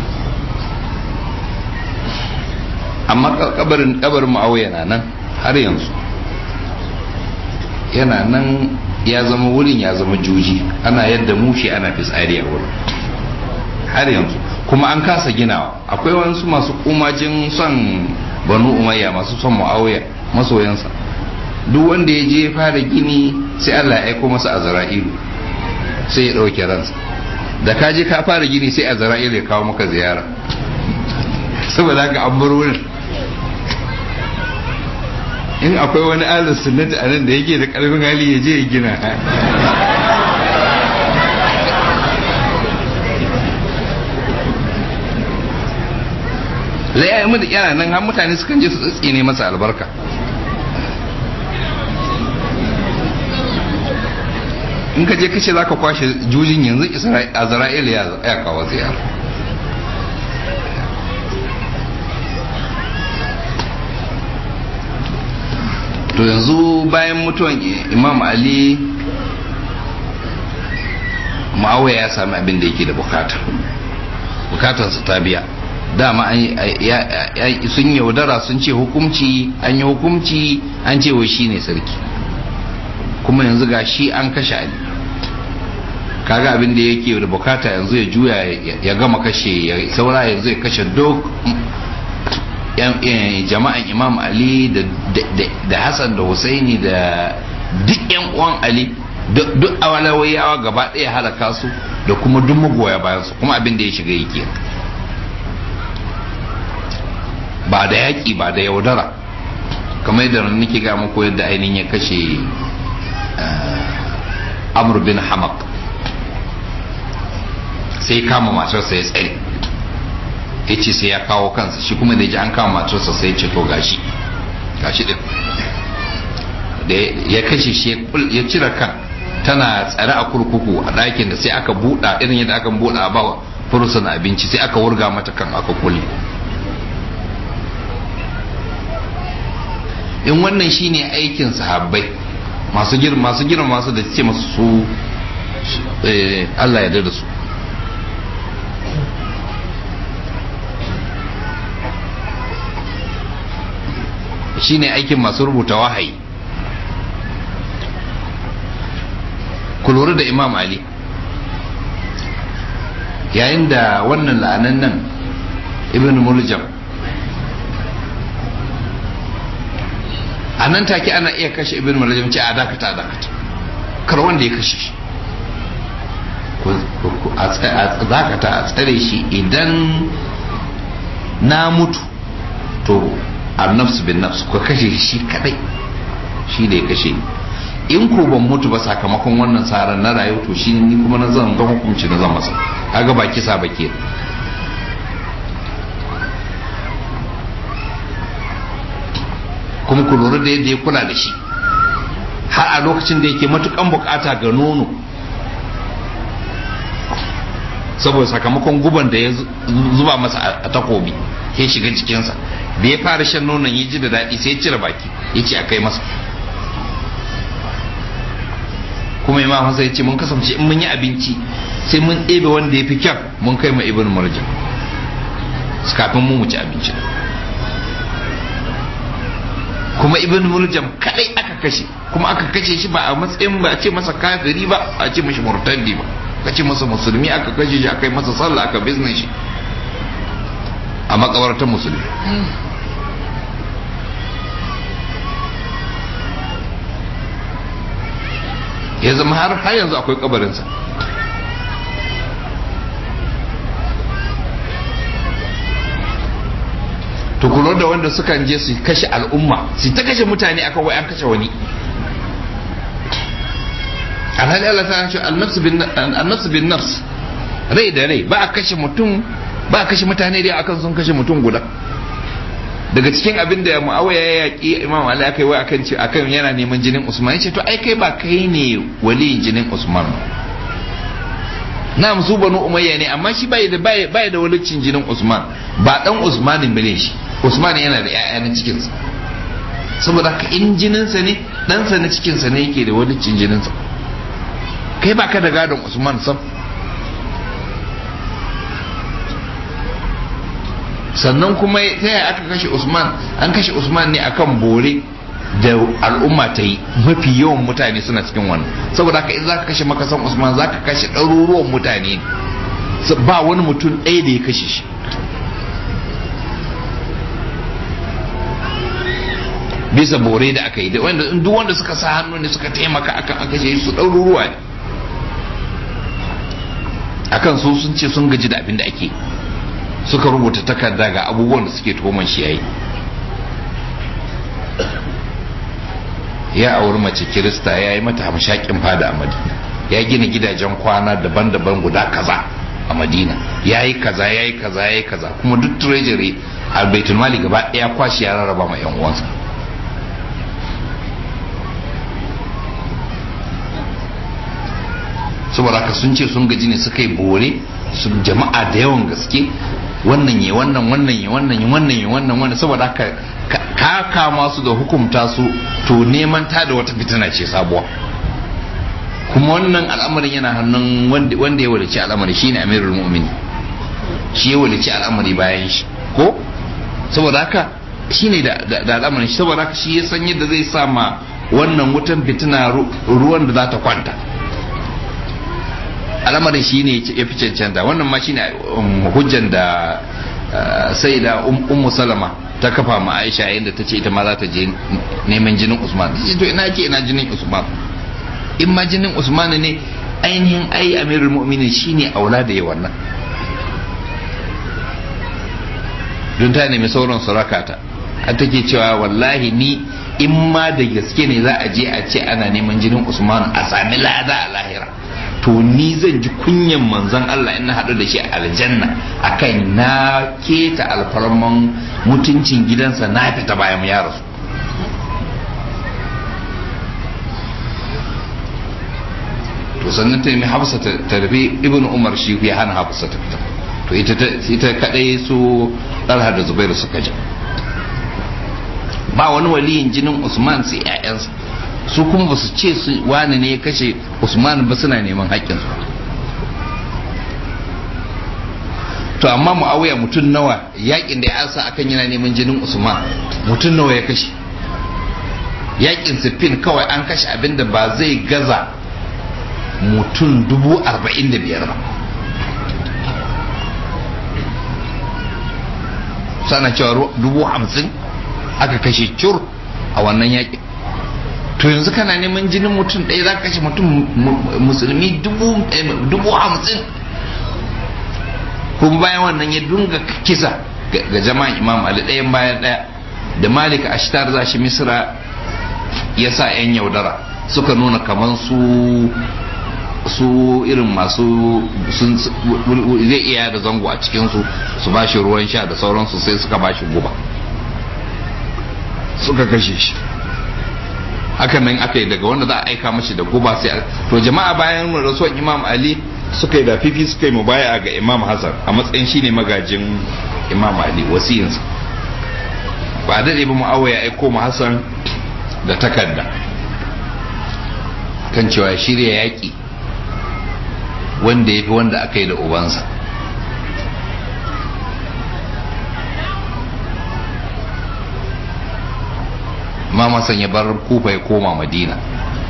Speaker 1: amma kabarin kabarin ma'auya na nan har yanzu yana nan ya zama wurin ya zama juji ana yadda mushi ana fitsari a wurin har yanzu kuma an kasa ginawa akwai wasu masu kumajin son banu umayya masu son ma'auya masoyansa duk wanda ya je fara gini sai Allah ya aiko masa azra'ilu sai ya ɗauke ransa da ka je ka fara gini sai azra'ilu ya kawo maka ziyara saboda haka an bar wurin in akwai wani alin sunnati a nan da yake da karfin hali ya je ya gina lai ya yi yana nan har mutane sukan je su tsitsine masa albarka in ka je kace za ka kwashe jujin yanzu azra'il ya kawo ziyara to yanzu bayan mutuwan imam ali ma'awaya ya sami abin da yake da bukata bukatarsa ta biya dama sun yaudara sun ce hukumci an yi hukumci an ce wai shi ne sarki kuma yanzu ga shi an kashe ali kaga abin da yake da bukata yanzu ya juya ya gama kashe ya saura yanzu ya kashe duk jama'an imam ali da hassan da husaini da duk yan uwan ali duk awalawayawa gaba ɗaya halaka su da kuma duk magoya bayan su kuma abin da ya shiga yake ba da yaƙi ba da yaudara kamar yadda nake ga muku yadda ainihin ya kashe amr bin hamak sai kama matarsa ya tsare ya ce sai ya kawo kansa shi kuma da ji an kama matarsa sai ce to gashi gashi din da ya kashe shi ya cire kan tana tsare a kurkuku a ɗakin da sai aka buɗa irin yadda aka buɗa a bawa furusan abinci sai aka wurga mata kan aka kulle in wannan shine aikin sahabbai masu girma masu girma masu da ce masu su Allah ya da su shine aikin masu rubuta wahayi ku lura da imam ali yayin da wannan la'anan nan ibn muljam a nan take ana iya kashe ibn muljam ce a dakata dakata kar wanda ya kashe shi a dakata a tsare shi idan na mutu to annafsu bin nafsu ka kashe shi kadai shi da ya kashe ni in ko ban mutu ba sakamakon wannan tsarin na rayu to shi ni kuma na zan zan hukunci na zan masa kaga ba kisa ba ke kuma ku lura da yadda ya kula da shi har a lokacin da yake matukan bukata ga nono saboda sakamakon guban da ya zuba masa a takobi ya shiga jikinsa da ya fara shan nonon ya ji da daɗi sai ya cire baki ya ce a kai masa kuma imam Hassan ya ce mun kasance in mun yi abinci sai mun ɗebe wanda ya fi kyan mun kai ma ibn marjan kafin mu ci abinci kuma ibn murjam kadai aka kashe kuma aka kashe shi ba a matsayin ba a ce masa kafiri ba a ce mashi murtaddi ba aka ce masa musulmi aka kashe shi aka yi masa sallah aka bizne shi a makabartar musulmi ya zama har har yanzu akwai kabarinsa to kula da wanda sukan je su kashe al'umma su ta kashe mutane akan wai an kashe wani alhali Allah ta ce annafsu bin nafs rai da rai ba a kashe mutum ba a kashe mutane dai akan sun kashe mutum guda daga cikin abin da muawiya ya yaƙi imam ali aka yi wai akan ce akan yana neman jinin usman ya ce to ai kai ba kai ne waliyin jinin usman na su banu umayya ne amma shi bai da bai da walicin jinin usman ba dan usmanin bane shi usman yana da ƴaƴa na cikinsa saboda haka in jininsa ne ɗansa na cikinsa ne yake da walicin jininsa kai ba ka da gadon usman sam sannan kuma ta yaya aka kashe usman an kashe usman ne akan bore da al'umma ta yi mafi yawan mutane suna cikin wannan saboda haka in za ka kashe makasan usman za ka kashe ɗaruruwan mutane ba wani mutum ɗaya da ya kashe shi bisa bore da aka yi da wanda duk wanda suka sa hannu ne suka taimaka akan aka kashe su ɗaruruwa ne akan su sun ce sun gaji da abin da ake suka rubuta takarda ga abubuwan da suke tuhuman shi yayi ya auri mace kirista ya yi mata hamshakin fada a madina ya gina gidajen kwana daban-daban guda kaza a madina ya yi kaza ya yi kaza ya yi kaza kuma duk treasury a baitul mali gaba ɗaya kwashi ya rarraba ma yan uwansa saboda haka sun ce sun gaji ne suka yi bore su jama'a da yawan gaske wannan ya wannan wannan ya wannan ya wannan ya wannan wannan saboda haka ka kama su da hukumta su to neman ta da wata fitina ce sabuwa kuma wannan al'amarin yana hannun wanda ya walici al'amari shine amirul mu'mini shi ya walici al'amari bayan shi ko saboda haka shine da da al'amarin shi saboda haka shi ya san yadda zai sa ma wannan wutan fitina ruwan da za ta kwanta al'amarin shi ne ya fi cancanta wannan ma shi ne hujjan da sai da ummu salama ta kafa ma aisha yayin da ta ce ita ma za ta je neman jinin usman ta ce to ina ke ina jinin usman in ma jinin usman ne ainihin ai amirul mu'minin shi ne aula da yawan nan don ta nemi sauran su rakata a take cewa wallahi ni in ma da gaske ne za a je a ce ana neman jinin usman a sami lada a lahira to ni zan ji kunyan manzon Allah in na haɗu da shi a aljanna akan na keta alfarman mutuncin gidansa na fita bayan ya rasu to sannan ta nemi hafsa ta rufe ibn umar shi ya hana hafsa ta fita to ita kadai su ɗalha da zubairu suka ja ba wani waliyin jinin usman sai 'ya'yansa su kuma ba su ce su wani ne ya kashe usman ba suna neman haƙƙinsu to amma mu'awiya mutum nawa yakin da ya ansa akan yana neman jinin usman mutum nawa ya kashe yakin siffin kawai an kashe abinda ba zai gaza mutum dubu arba'in da biyar ba sana cewa dubu hamsin aka kashe cur a wannan yakin to yanzu kana neman jinin mutum ɗaya za ka kashe mutum musulmi dubu hamsin kuma bayan wannan ya dunga kisa ga jama'an imam ali ɗayan bayan ɗaya da malik ashtar za shi misra ya sa 'yan yaudara suka nuna kamar su su irin masu zai iya da zango a cikinsu su ba shi ruwan sha da sauransu sai suka ba shi guba suka kashe shi hakan nan aka yi daga wanda za a aika mashi da guba sai to jama'a bayan rasuwan imam ali suka yi da fifi suka yi mubaya ga imam hassan a matsayin shine magajin imam ali wasiyinsa ba daɗe ba mu'awa ya aiko mu hassan da takarda kan cewa shirya yaƙi wanda ya fi wanda aka yi da ubansa imam hassan ya bar kufa ya koma madina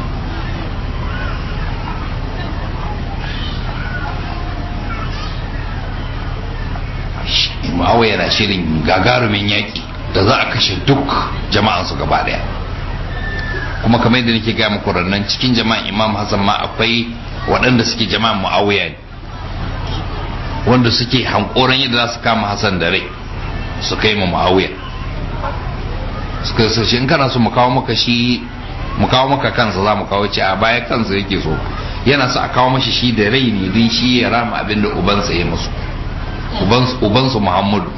Speaker 1: ma'awa yana shirin gagarumin yaƙi da za a kashe duk jama'ansu gaba daya kuma kamar yadda nake gaya muku rannan cikin jama'an imam hassan ma akwai waɗanda suke jama'an mu'awiya ne wanda suke hankoran yadda za su kama hassan da rai su kai ma mu'awiya suka sace in kana so mu kawo maka shi mu kawo maka kansa za mu kawo ci a baya kansa yake so yana so a kawo mashi shi da rai ne don shi ya rama abin da ubansa ya musu ubansu muhammadu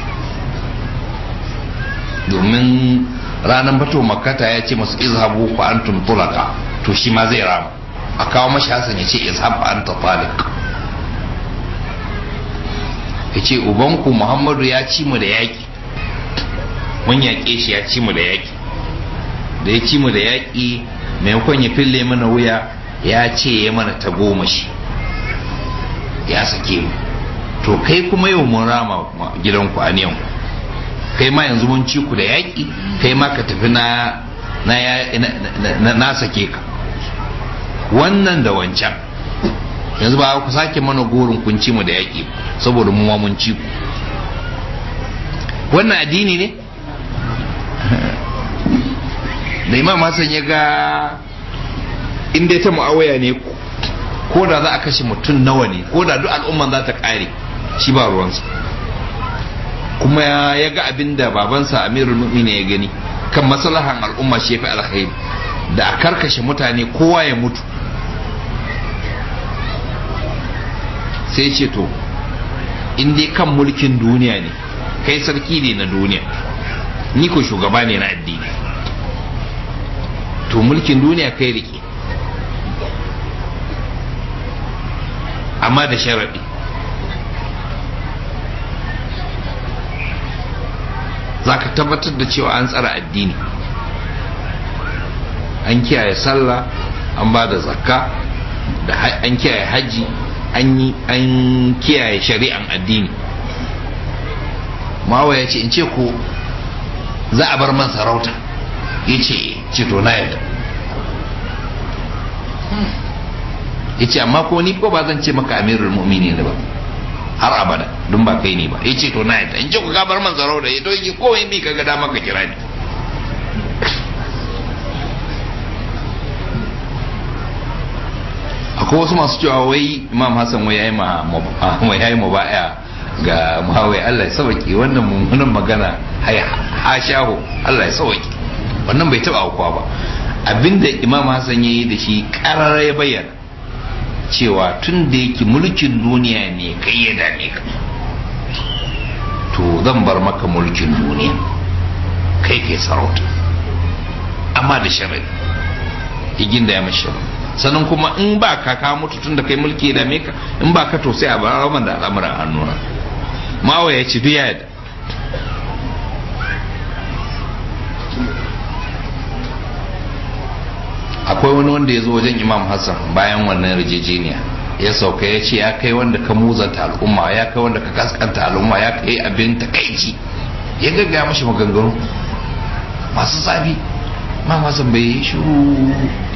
Speaker 1: domin ranar bato makata ya ce masu izhabu ku antum tulaka to shi ma zai rama a kawo mashi hasan ya ce izhab anta talik ya ce ubanku muhammadu ya ci mu da yaƙi mun yaƙe shi ya ci mu da yaƙi da ya ci mu da yaƙi maimakon ya fille mana wuya ya ce ya mana ta goma shi ya sake mu to kai kuma yau mun rama gidanku a niyan kai ma yanzu mun ci ku da yaƙi kai ma ka tafi na na na sake ka wannan da wancan yanzu ba ku sake mana gorin kun ci mu da yaƙi saboda mu ma mun ci ku wannan addini ne da imam hassan ya ga inda ta mu'awaya ne ko da za a kashe mutum nawa ne ko da duk al'umman za ta kare shi ba ruwansa kuma ya ga abin da babansa amirul mu'mini ya gani kan maslahan al'umma shi ya fi alkhairi da a karkashe mutane kowa ya mutu sai ce to in dai kan mulkin duniya ne kai sarki ne na duniya ni ko shugaba ne na addini to mulkin duniya kai rike amma da sharaɗi za ka tabbatar da cewa an tsara addini an kiyaye sallah an ba da zakka da an kiyaye hajji an kiyaye shari'an addini mawa ya ce in ce ko za a bar man sarauta ya ce ce to na yadda ya ce amma ko ni ko ba zan ce maka amirul mu'mini ne ba har abada don ba kai ne ba ya ce to na yadda in ce ku ka bar man sarauta ya to yi kowai mi ka gada maka kira ni akwai wasu masu cewa wai imam hassan wai yayi ma wai yayi mubaya ga muhawai Allah ya sauki wannan mummunan magana ha shaho Allah ya sauki wannan bai taba aukuwa ba abinda imam hassan yayi da shi karar ya bayyana cewa tun da yake mulkin duniya ne kai ya dame ka to zan bar maka mulkin duniya kai kai sarauta amma da sharri igin da ya mashi sannan kuma in ba ka ka mutu tun da kai mulki da ka in ba ka to sai a bar raman da al'amuran hannuna mawa ya ci duya da akwai wani wanda ya zo wajen imam hassan bayan wannan yarjejeniya ya sauka ya ce ya kai wanda ka muzanta al'umma ya kai wanda ka kaskanta al'umma ya kai abin takaici ya gaggaya mashi maganganu masu zafi imam hassan bai yi shiru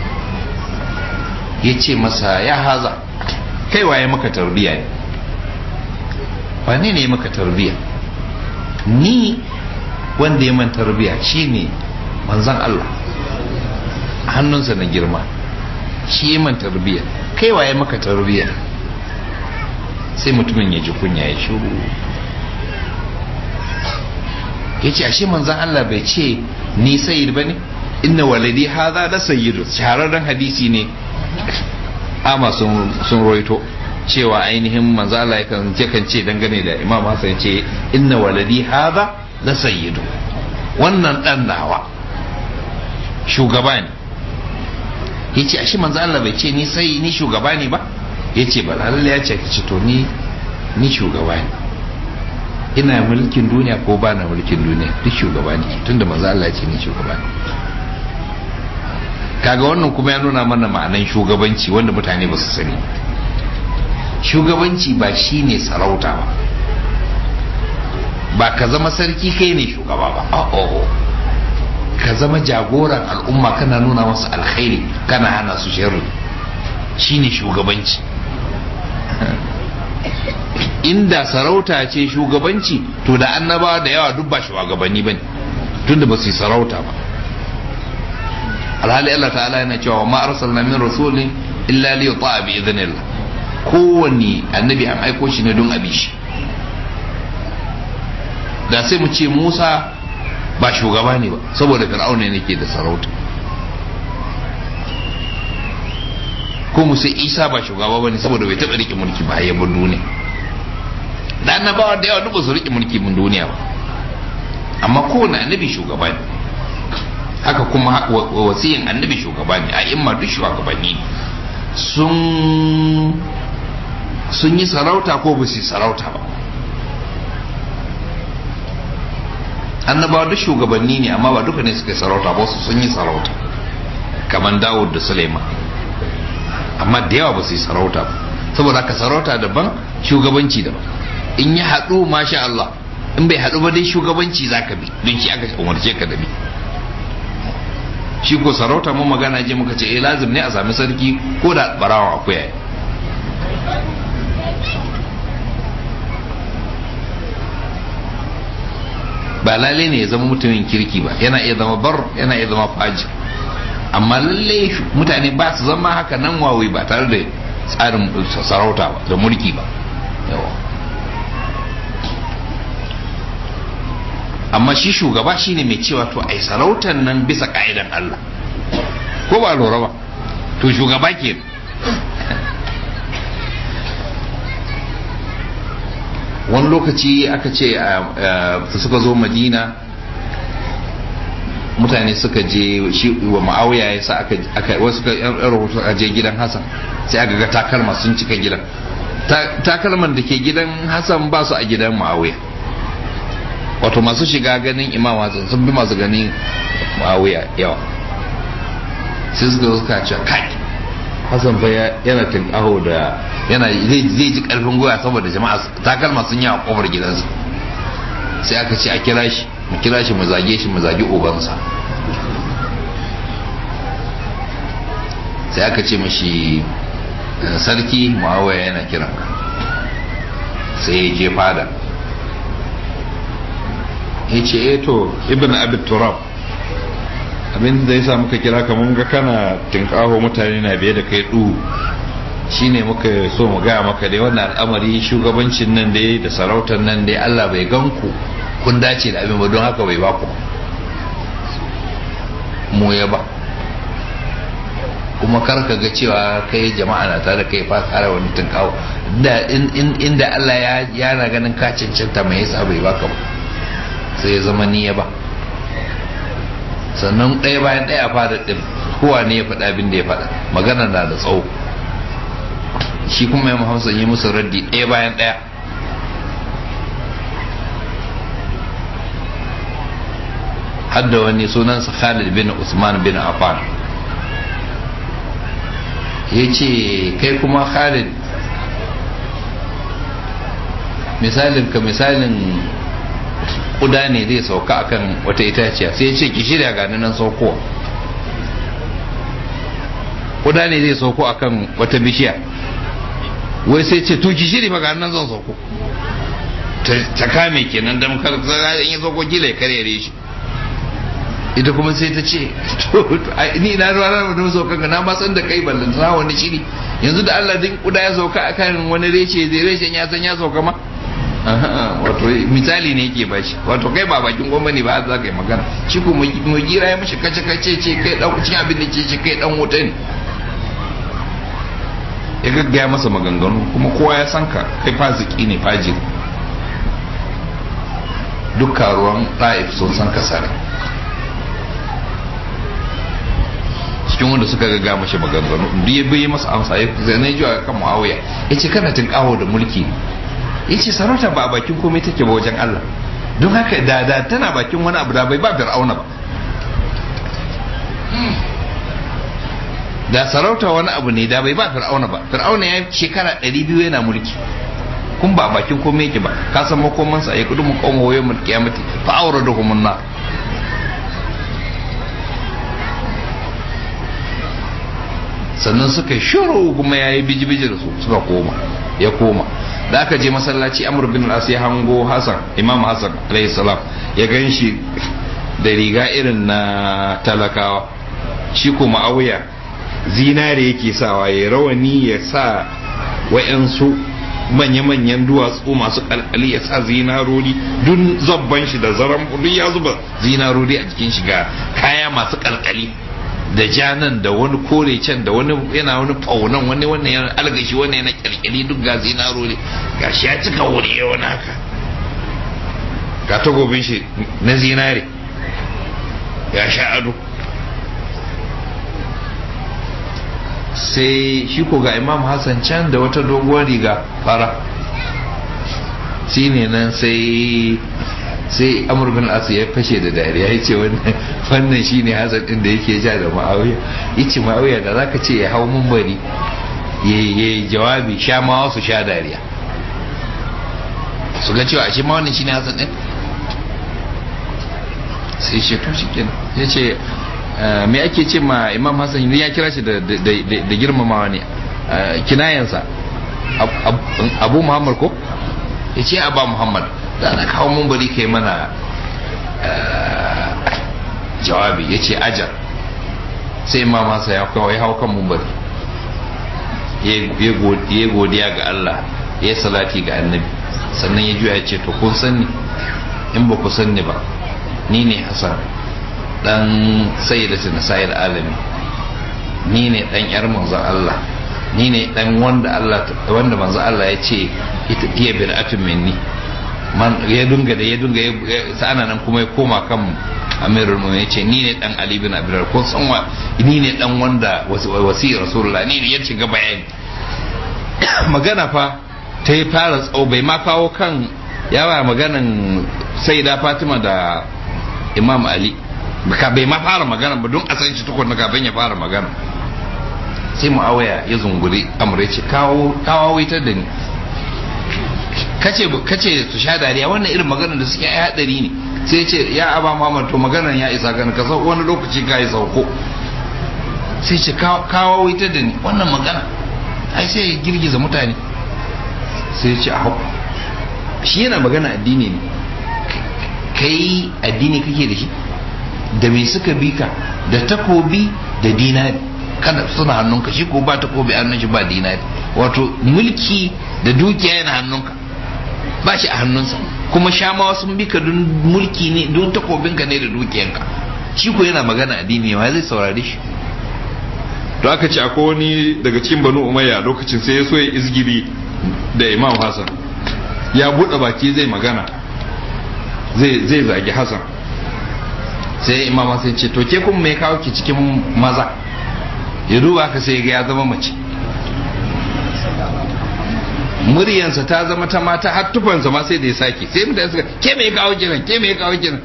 Speaker 1: ya ce masa ya haza kai waye maka tarbiya ne wane ne maka tarbiya ni wanda ya man tarbiya shine manzan Allah hannunsa na girma shi ya man tarbiya kai waye maka tarbiya sai mutumin ya ji kunya ya shuru ya ce ashe manzan Allah bai ce ni sayyid ba ne inna waladi haza da sayyidu shahararren hadisi ne ama sun roito cewa ainihin manzo Allah yakan kan ce dangane da Imam Hassan ce inna waladi hadha la sayyidu wannan dan nawa shugaba ne yace ashe manzo Allah bai ce ni sai ni shugaba ne ba yace ba lalle ya ce ce to ni ni shugaba ne ina mulkin duniya ko ba na mulkin duniya duk shugaba ne tunda manzo Allah ya ce ni shugaba ne kaga wannan kuma ya nuna mana ma'anan shugabanci wanda mutane ba su sani shugabanci ba shi ne sarauta ba ba ka zama sarki kai ne shugaba ba oh ka zama jagoran al'umma kana nuna masu alkhairi kana hana su sharri shi ne shugabanci inda sarauta ce shugabanci to da annabawa da yawa duk ba shugabanni ba ne tunda ba su yi sarauta ba alhali Allah ta'ala yana cewa ma arsalna min rasulin illa li yuta'a bi idhnillah kowanne annabi an aiko shi ne don abi shi da sai mu ce Musa ba shugaba ne ba saboda fir'auna ne ke da sarauta ko mu sai Isa ba shugaba bane saboda bai taba rike mulki ba ya bar duniya da annabawa da yawa duk ba su rike mulki mun duniya ba amma kowanne annabi shugaba ne haka kuma wasiyin annabi shugaba ne a imma duk shugabanni sun sun yi sarauta ko ba su yi sarauta ba annabawa duk shugabanni ne amma ba duka ne suka yi sarauta ba su sun yi sarauta kamar dawud da suleiman amma da yawa ba su yi sarauta ba saboda haka sarauta daban shugabanci daban in yi haɗu masha Allah in bai haɗu ba dai shugabanci za ka bi don shi aka umarce ka da bi shi ko sarauta mu magana je muka ce eh lazim ne a sami sarki ko da barawa akuya ba lalle ne ya zama mutumin kirki ba yana iya zama bar yana iya zama faji amma lalle mutane ba su zama haka nan wawai ba tare da tsarin sarauta ba da mulki ba yawa amma shi shugaba shine mai cewa to ai sarautar nan bisa ka'idan Allah ko ba lura ba to shugaba ke wani lokaci aka ce suka zo madina mutane suka je shi wa ma'auya ya sa aka wasu suka yan rahoto a je gidan hassan sai aka ga takalma sun cika gidan takalman da ke gidan hassan ba su a gidan ma'auya wato masu shiga ganin imam hassan sun bi masu ganin ma'auya yawa sai suka suka ce kai hassan fa yana tinkaho da yana zai ji karfin goya saboda jama'a takalma sun yi a kofar gidansa sai aka ce a kira shi mu kira shi mu zage shi mu zage ubansa sai aka ce mashi sarki muawiya yana kiran ka sai ya je fada ya ce eh to ibn abid turab abin da ya sa muka kira ka mun ga kana tinkaho mutane na biye da kai du shine muka so mu gaya maka dai wannan al'amari shugabancin nan dai da sarautar nan dai Allah bai gan ku kun dace da abin ba don haka bai ba ku mu ya ba kuma kar ka ga cewa kai jama'a na tare kai fa tsara wani tunkawo da inda Allah ya yana ganin ka cancanta mai yasa bai baka ba sai ya zama ni ya ba sannan ɗaya bayan ɗaya fada ɗin kowa ne ya faɗa abin da ya faɗa magana na da tsawo shi kuma ya muhammadin yi musu raddi ɗaya bayan ɗaya hadda wani sunansa Khalid bin Usman bin Affan ya ce kai kuma Khalid misalin ka misalin kuda ne zai sauka akan wata itaciya sai ya ce ki shirya gani nan saukowa kuda ne zai sauko akan wata bishiya wai sai ce to ki shirya fa gani nan zan sauko ta kame kenan dan kar in ya sauko gila ya karere shi ita kuma sai ta ce ni na ruwa na da sauka ga na ma san da kai ballan sa wani shiri yanzu da Allah din kuda ya sauka akan wani reshe zai reshen ya san ya sauka ma wato misali ne yake bashi wato kai ba bakin goma ne ba za ka yi magana shi ko mu gira ya mishi kace kace ce kai dan cin abin da ce ce kai dan wuta ne ya gaggaya masa maganganu kuma kowa ya san ka kai fasiki ne fajiri duk karuwan ɗa'if sun san ka sare cikin wanda suka gaga mashi maganganu duk ya bai masa amsa ya zane ji kan muawiya ya ce kana tun kawo da mulki ya ce sarauta ba a bakin komai take ba wajen Allah don haka da da tana bakin wani abu da bai ba fir'auna ba da sarauta wani abu ne da bai ba fir'auna ba fir'auna ya shekara 200 yana mulki kun ba bakin komai yake ba ka san makomansa ya kudu mu kawo wayo mu kiyamati fa awraduhum an-nar sannan suka shiru kuma ya yi biji-biji da su suka koma ya koma da aka je masallaci amur bin al ya hango hasan imam hasan alayhi salam ya gan shi da riga irin na talakawa shi kuma auya zinare yake sawa ya rawani ya sa wa'yansu manya-manyan duwatsu masu kalkali ya sa zinarori duk zabban shi da zaran duk ya zuba zinarori a jikin shiga kaya masu kalkali da janan da wani kore can da wani yana wani faunan wani wannan yana algashi wani yana kyalkyali duk ga zinaro ne ga shi ya cika wuri ya wani haka ga tagobin shi na zinare ya sha ado sai shi ko ga imam hassan can da wata doguwar riga fara shi ne nan sai sai amur bin asu ya fashe da dariya ya ce wannan shi ne hasan ɗin da yake ja da ma'auya ya ce ma'auya da za ka ce ya hau mumbari ya yi jawabi sha ma wasu sha dariya su ga cewa ashe ma wannan shi ne hasan ɗin sai ce to shi kenan ya ce me ake ce ma imam hassan ya kira shi da girmamawa ne kinayensa abu muhammad ko ya ce abba muhammad da na kawo mun bari kai mana jawabi ya ce ajar sai imam hassan ya kawo ya hau kan mun bari ya godiya ga allah ya salati ga annabi sannan ya juya ya ce to kun sanni in ba ku sanni ba ni ne hassan dan sayyidatu nasa'il alami ni ne dan yar manzo Allah ni ne dan wanda Allah wanda manzo Allah ya ce ita iya bir'atun minni man ya dunga da ya dunga sa'ana nan kuma ya koma kan amirul mu'minin ya ce ni ne dan ali bin abi ko san wa ni ne dan wanda wasi rasulullah ni ne ya shiga bayani magana fa ta yi fara tsawo bai ma kawo kan yawa maganan sayyida fatima da imam ali ka bai ma fara magana ba don a san shi tukunna kafin ya fara magana sai mu'awaya ya zunguri amure ce kawo kawo ita da ni kace kace su sha dariya wannan irin maganar da suke ai hadari ne sai ya ce ya aba muhammad to maganar ya isa gani ka sau wani lokaci ka yi sauko sai ce kawo ita da ni wannan magana ai sai ya girgiza mutane sai ya ce a shi yana magana addini ne kai addini kake da shi da me suka bi ka da takobi da dinari kada suna hannunka shi ko ba takobi hannun shi ba dinari wato mulki da dukiya yana hannunka ba shi a hannunsa kuma shamawa sun bi ka don mulki ne don takobinka ne da dukiyanka shi ko yana magana addini ma zai saurare shi
Speaker 2: to aka ce akwai wani daga cikin banu umayya lokacin sai ya so ya izgiri da imam hassan ya buɗe baki zai magana zai zagi hassan
Speaker 1: sai imam sai ce to ke kuma mai kawo ki cikin maza ya duba ka sai ga ya zama mace muryansa ta zama ta mata har tufansa ma sai da ya sake sai mutane suka ke mai kawo kiran ke mai kawo kiran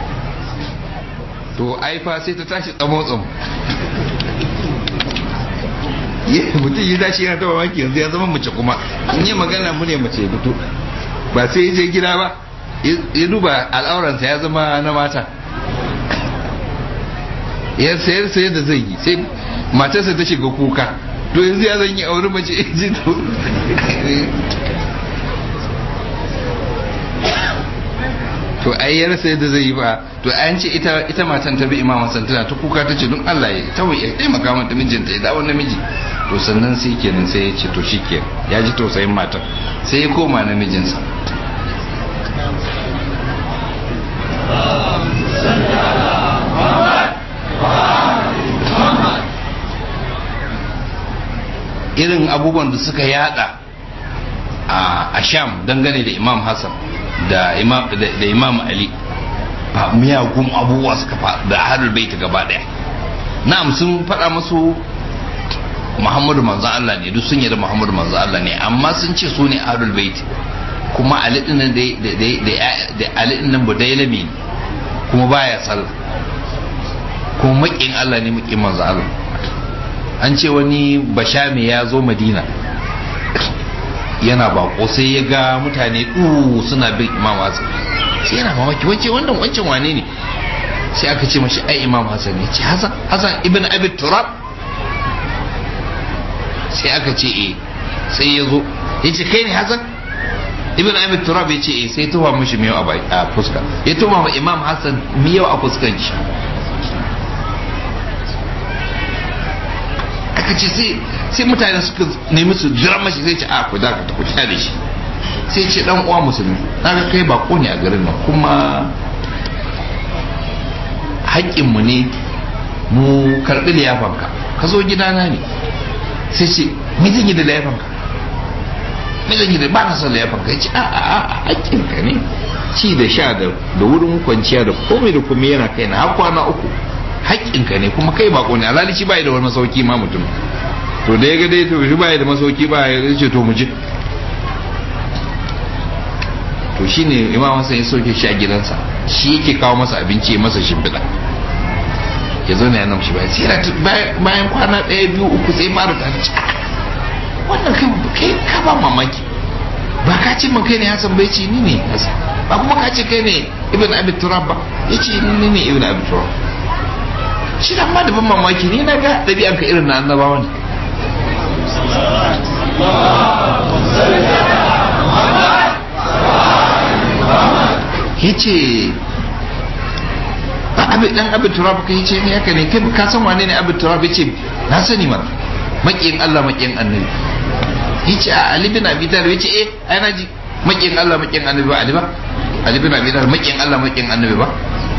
Speaker 1: to aifa sai ta tashi tsamo tsamo mutum yi tashi yana ta mamaki yanzu ya zama mace kuma in yi magana mu ne mace fito ba sai ya je gida ba ya duba al'auransa ya zama na mata ya sayar sayar da zai yi sai matarsa ta shiga kuka to yanzu ya zan yi auri mace ji to to ai ya rasa yadda zai yi ba to an ce ita ita matan ta bi imam Hassan tana ta kuka ta ce don Allah ya ta ya taimaka mata mijinta ya dawo namiji to sannan sai kenan sai ya ce to shikenan ya ji tausayin matan sai ya koma namijinsa irin abubuwan da suka yada a sham dangane da imam hassan da imam ali ba miyagun abubuwa suka faɗa da ahlul baiti gaba ɗaya na'am sun faɗa musu muhammadu manzan Allah ne duk sun yi da muhammadu manzan Allah ne amma sun ce su ne ahlul baiti kuma ali din nan da ali din nan budailami ne kuma baya sallah kuma makin Allah ne makin manzan Allah an ce wani bashami ya zo madina yana bako sai ya ga mutane ɗu suna bin imam hassan sai yana mamaki wance wannan wancan wane ne sai aka ce mashi ai imam hassan ne ce hassan hassan ibn abi turab sai aka ce eh sai ya zo ya ce kai ne hassan ibn abi turab ya ce eh sai tuwa mashi miyau a fuska ya tuwa ma imam hassan miyau a fuskan shi aka ce sai mutane suka nemi su jira mashi sai ce a ku da ka ku da shi sai ce dan uwa musulmi na ga kai bako ne a garin nan kuma haƙƙinmu ne mu karɓi liyafanka ka zo gidana ne sai ce me zan yi da liyafanka me zan yi da ba na son liyafanka ya ce a a a haƙƙinka ne ci da sha da wurin kwanciya da komai da komai yana kai na har kwana uku haƙƙinka ne kuma kai bako ne alhali shi bai da wani masauki ma mutum to da ya ga dai to shi bai da masauki ba ya ce to mu je
Speaker 2: to shine imam hassan ya soke shi a gidansa shi yake kawo masa abinci ya masa shimfiɗa ya zo ya nan shi bayan sai bayan kwana ɗaya biyu uku sai fara ta ci wannan kai kai ka ba mamaki ba ka ce min kai ne hassan bai ce ni ne hassan ba kuma ka ce kai ne ibn abi turab ba ya ce ni ne ibn abi turab shi da amma da ban mamaki ni na ga ɗabi'anka irin na annabawa ne ya ce dan abin turab ka ce ne haka ne kai ka san wane ne abin turab ya ce na sani mara makiyin Allah makiyin annabi ya ce a Ali bin Abi Talib ya ce eh ai na ji makiyin Allah makiyin annabi ba Ali ba Ali bin Abi Talib makiyin Allah makiyin annabi ba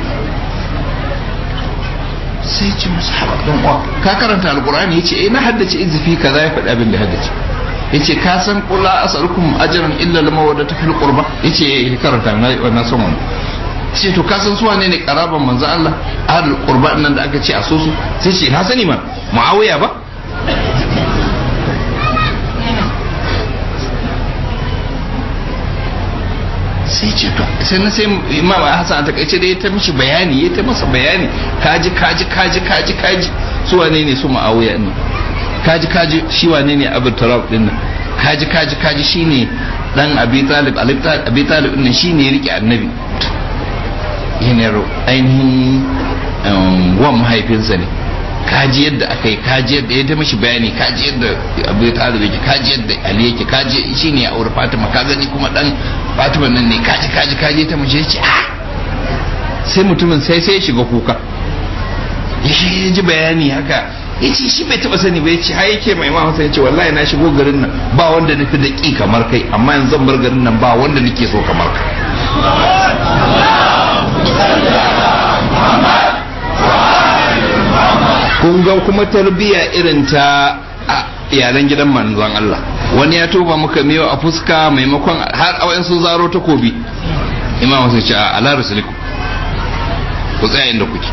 Speaker 2: sai ce musu haɓa don uwa ka karanta alkur'ani ya ce eh na haddace izifi kaza ya faɗi abin da haddace ya ce ka san kula asalukum ajran illa lama wadda ta fil qurba ya ce eh karanta na na son wani ce to ka san suwa ne ne karaban manzo Allah ahlul qurba nan da aka ce a so su sai ce na sani ma muawiya ba sai ce to sai na sai imam hasan a takaice dai ta mishi bayani ya ta masa bayani kaji kaji kaji kaji kaji su wane ne su ma'awiya ne kaji kaji shi wane ne abu turab din nan kaji kaji kaji shine dan abi talib abi talib din shine ya rike annabi yana ainihin wan mahaifinsa ne kaji yadda aka yi kaji yadda ya ta mishi bayani kaji yadda abu talib yake kaji yadda ali yake kaji shine ya aure fatima ka gani kuma dan fatima nan ne kaji kaji kaji ta mace ce a sai mutumin sai sai ya shiga kuka ya ji bayani haka ya ce shi bai taba sani ba ya ce har yake mai imam ya ce wallahi na shigo garin nan ba wanda nufi da ƙi kamar kai amma yanzu zan bar garin nan ba wanda nake so kamar ka kun ga kuma tarbiyya irin ta iyalan gidan manzon Allah wani ya toba muka miyo a fuska maimakon har a sun zaro takobi imam sai ce a ala rasulikum ku tsaya inda kuke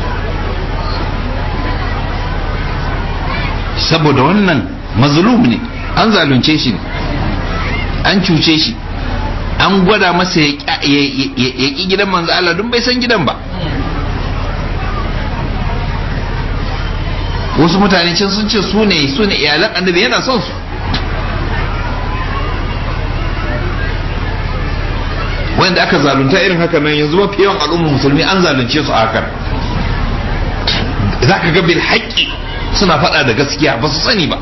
Speaker 2: saboda wannan mazlum ne an zalunce shi ne an cuce shi an gwada masa ya ƙi gidan manzo Allah don bai san gidan ba wasu mutane can sun ce su ne su ne iyalan annabi yana son su wanda aka zalunta irin haka nan yanzu mafi yawan al'ummar musulmi an zalunce su a hakan za ka ga bil haƙƙi suna faɗa da gaskiya ba su sani ba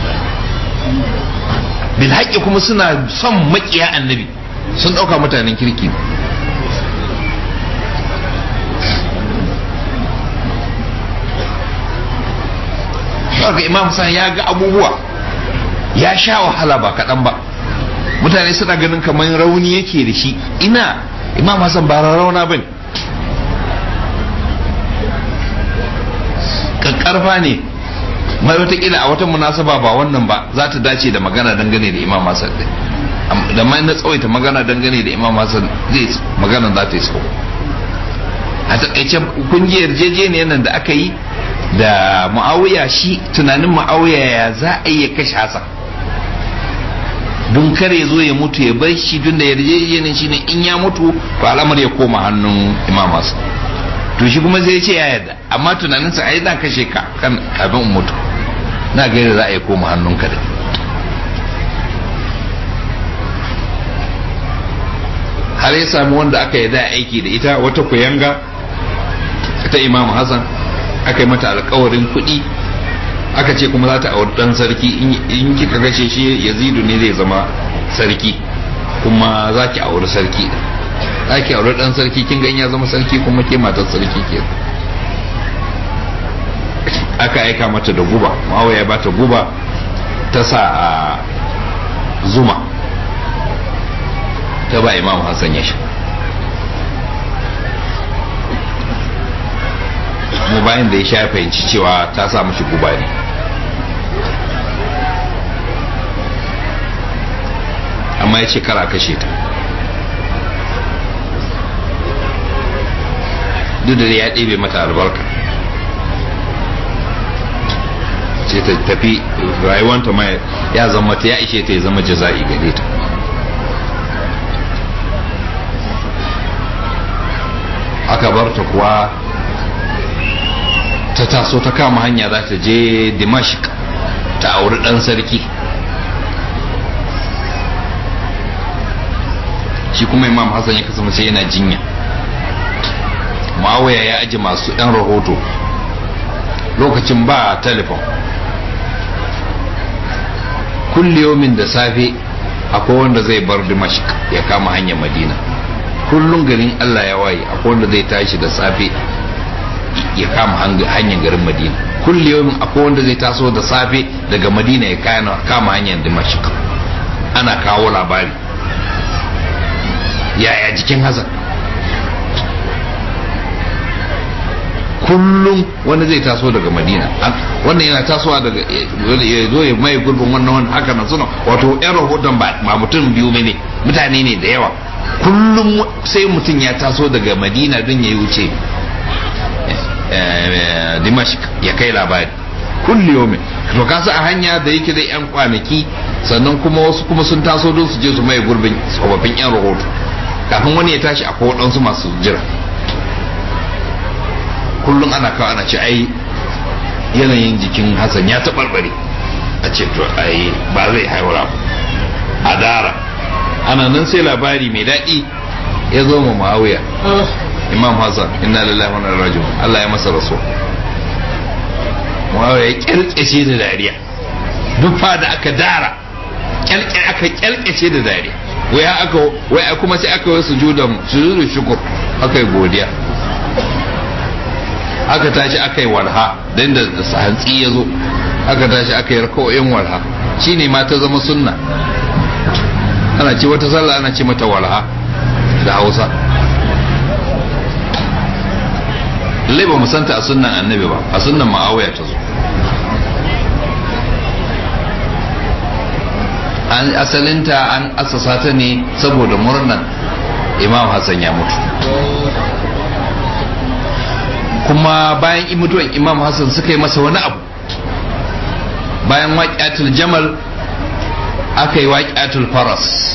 Speaker 2: bil haƙƙi kuma suna son maƙiya annabi sun ɗauka mutanen kirki ga imam san ya ga abubuwa ya sha wahala ba kaɗan ba mutane suna ganin kamar rauni yake da shi ina imam hassan ba rauna ba ne ƙarfa ne mai watakila a wata munasaba ba wannan ba za ta dace da magana dangane da imam hassan ɗin da mai na tsawaita magana dangane da imam hassan zai magana za ta yi tsawo a takaice kungiyar yarjejeniyar nan da aka yi da ma'auya shi tunanin ma'auya ya za a iya kashe hassan don kare zo ya mutu ya bar shi tun da yarjejeniyar shi ne in ya mutu to al'amar ya koma hannun imam hassan to shi kuma zai ce ya yarda amma tunaninsa ai zan kashe ka kan kafin in mutu na ga yadda za a yi koma hannun ka da har ya samu wanda aka yi da aiki da ita wata kuyanga ta imam hassan aka yi mata alkawarin kuɗi aka ce kuma za ta auri ɗan sarki in kika gashe shi yazidu ne zai zama sarki kuma za ki auri sarki za ki auri ɗan sarki kin gan ya zama sarki kuma ke matar sarki ke aka aika mata da guba mawa ya bata guba ta sa a zuma ta ba imam hassan ya sha mu bayan da ya sha fahimci cewa ta sa mashi guba ne amma ya ce kara kashe ta duk da ya ɗebe mata albarka ce ta tafi rayuwanta ma ya zama ta ya ishe ta ya zama jaza'i gare ta aka bar ta kuwa ta taso ta kama hanya za ta je dimashq ta auri dan sarki shi kuma imam hassan ya kasance yana jinya ma'awaya ya aji masu 'yan rahoto lokacin ba telefon kulliyomin da safe akwai wanda zai bar dimashq ya kama hanyar madina kullum garin allah ya waye akwai wanda zai tashi da safe ya kama hanyar garin madina kulliyomin akwai wanda zai taso da safe daga madina ya kama hanyar dimashq ana kawo labari yaya jikin hazan kullum wani zai taso daga madina wannan yana tasowa daga ya zo ya mai gurbin wannan wani haka na suna wato yan rahoton ba mutum biyu ne mutane ne da yawa kullum sai mutum ya taso daga madina don ya yi wuce dimashq ya kai labari kulli yomi to kasa a hanya da yake da yan kwanaki sannan kuma wasu kuma sun taso don su je su mai gurbin tsofaffin yan rahoto kafin wani ya tashi akwai waɗansu masu jira kullum ana kawo ana ce ai yanayin jikin hassan ya taɓarɓare a ce to ai ba zai haura a dara ana nan sai labari mai daɗi ya zo ma ma'awiya imam hassan inna lillahi wa inna ilaihi Allah ya masa rasu ma'awiya ya kyalkyace da dariya duk fa da aka dara aka kyalkyace da dariya wai aka wai kuma sai aka yi sujudan sujudu shukur aka yi godiya aka tashi aka yi walha dan da hantsi ya zo aka tashi aka yi raka'o'in walha shine ma ta zama sunna ana ce wata sallah ana ce mata walha da hausa lallai ba musanta a sunnan annabi ba a sunnan ma'awaya ta zo an asalinta an asasa ta ne saboda murnan imam hassan ya mutu kuma bayan mutuwan imam hassan suka yi masa wani abu bayan waƙiyatul jamal aka yi waƙiyatul faras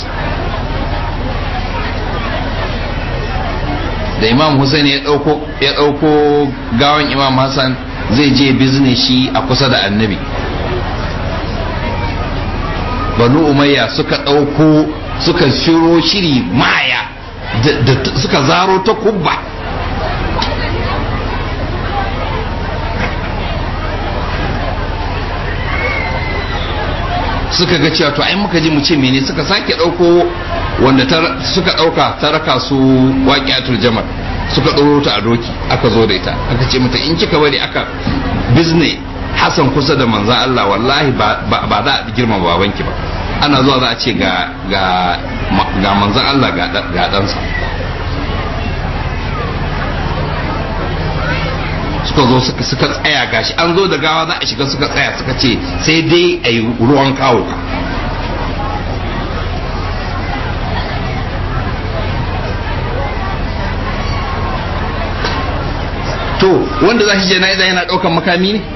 Speaker 2: da imam hussein ya ɗauko gawan imam hassan zai je bizne shi a kusa da annabi banu umayya suka ɗauko suka shiro shiri maya suka zaro ta kubba suka ga cewa to ai muka ji mu ce mene suka sake ɗauko wanda suka ɗauka ta raka su waƙiyatul jamal suka ɗoro ta a doki aka zo da ita aka ce mata in kika bari aka bizne Hassan kusa da manzan Allah wallahi ba za a girma babanki ba ana zuwa za a ce ga ga manzan Allah ga ɗansa suka zo suka tsaya gashi an zo da gawa za a shiga suka tsaya suka ce sai dai a yi ruwan kawo to wanda za shi jana'iza yana ɗaukan makami ne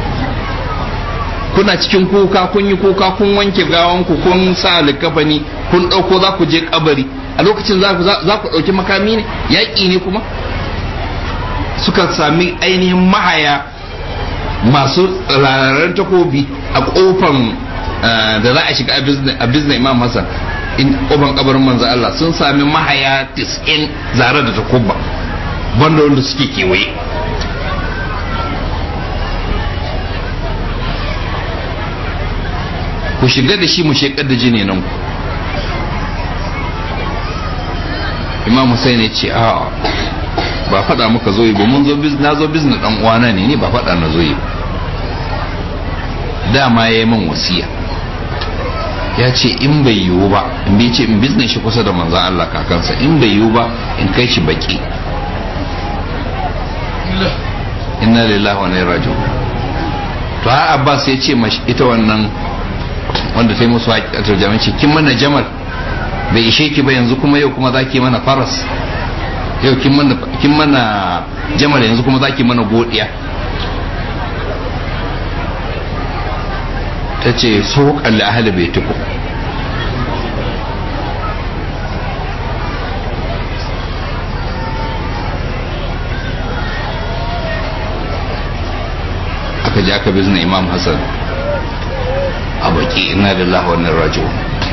Speaker 2: kuna cikin kuka kun yi kuka kun wanke gawanku kun sa likafani kun ɗauko za ku je kabari a lokacin za ku ɗauki makami ne yaƙi ne kuma suka sami ainihin mahaya masu rararen takobi a ƙofan da za a shiga a bizna imam hassan in ƙofan kabarin manzo Allah sun sami mahaya tis'in zare da takobba banda wanda suke kewaye ku shiga da shi mu shekar da jini nan ku imam Hussein ya ce a ba faɗa muka zo yi ba mun zo na zo bizna dan uwana ne ni ba faɗa na zo yi dama ya yi min wasiya ya ce in bai yiwu ba in bai ce in bizne shi kusa da manzan Allah kakansa in bai yiwu ba in kai shi baki inna lillahi wa inna ilaihi raji'un to har Abbas ya ce mashi ita wannan wanda ta yi musu haƙiƙatar jami'in ce kin mana jamal bai ishe ki ba yanzu kuma yau kuma za ki mana faras yau kin mana jamal yanzu kuma za ki mana godiya ta ce so kalli ahali bai tuku je aka bizna imam hassan a baki ina lillahi wa inna raji'un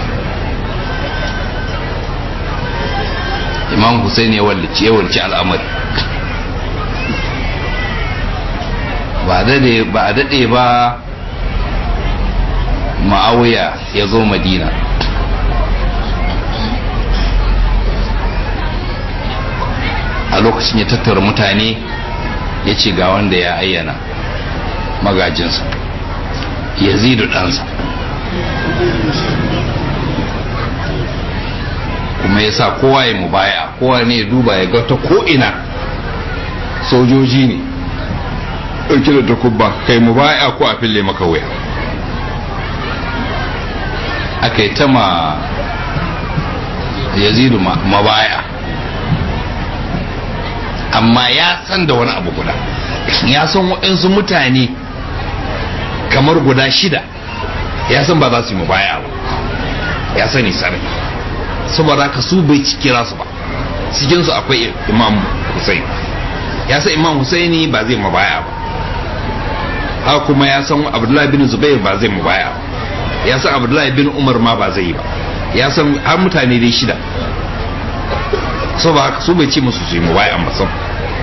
Speaker 2: imam hussein ya wallace ya wallace al'amari ba dade ba dade ba ma'awiya ya zo madina a lokacin ya tattara mutane ya ce ga wanda ya ayyana magajinsa yazidu ɗansa kuma ya sa kowa ya mubaya kowa ne ya duba ya ga ta ko'ina sojoji ne ɗauki da takubba kai mubaya ko a fille maka wuya aka yi ta ma yazidu mabaya amma ya san da wani abu guda ya san waɗansu mutane kamar guda shida ya san ba za su yi mubaya ba ya sani sarai saboda ka su bai kira su ba cikinsu akwai imam Hussein ya san imam Husaini ba zai mubaya ba haka kuma ya san abdullahi bin zubair ba zai mubaya ba ya san abdullahi bin umar ma ba zai yi ba ya san har mutane dai shida saboda haka su bai ce musu su yi mubaya ba sam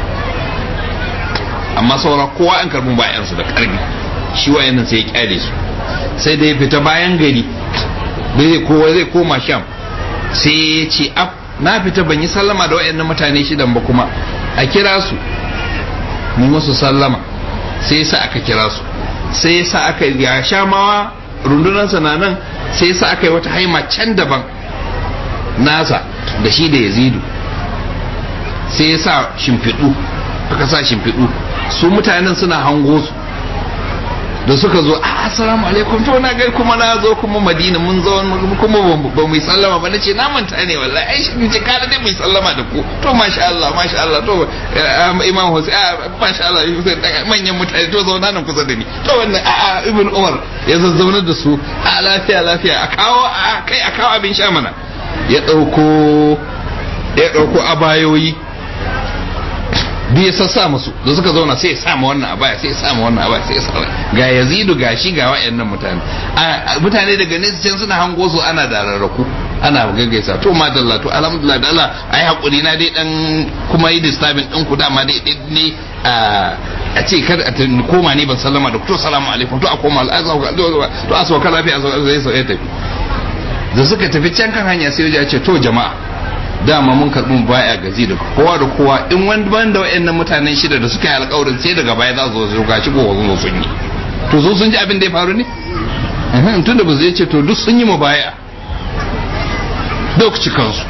Speaker 2: amma saura kowa an karbi bayansu da karfi shi wayannan sai ya kyale su sai da ya fita bayan gari bai kowa zai koma sham sai ya ce af na fita ban yi sallama da wayannan mutane shidan ba kuma a kira su ni musu sallama sai sa aka kira su sai sa aka ya shamawa rundunansa na nan sai sa aka yi wata haima can daban nasa da shi da yazidu sai ya sa shimfiɗu aka sa shimfiɗu su mutanen suna hango su da suka zo a assalamu alaikum to na gari kuma na zo kuma madina mun zo kuma ba mu sallama ba nace na manta ne wallahi ai shi ce kada dai mu sallama da ku to masha Allah masha Allah to imam Hussein masha Allah manyan mutane to zauna nan kusa da ni to wannan a ibn Umar ya zazzauna da su a lafiya lafiya a kawo a kai a kawo abin sha mana ya dauko ya dauko abayoyi duk ya sassa musu da suka zauna sai ya sama wannan abaya sai ya sama wannan abaya sai ya sama ga yazidu ga shi ga wayannan mutane mutane daga nesa can suna hango su ana da rarraku ana gaggaisa to madalla to alhamdulillah da Allah ai hakuri na dai dan kuma yi disturbing din ku dama dai ne a ce kar a koma ne ban sallama da ku to salamu alaikum to a koma to a sauka lafiya a sauka zai sauya tafi da suka tafi can kan hanya sai ya ce to jama'a dama mun karɓi baya gazi da kowa da kowa in wani ban da wayannan mutanen shida da suka yi alƙawarin sai daga baya za su zo ga shi ko zo sun yi to su sun ji abin da ya faru ne tun da ba zai ce to duk sun yi mu baya duk cikansu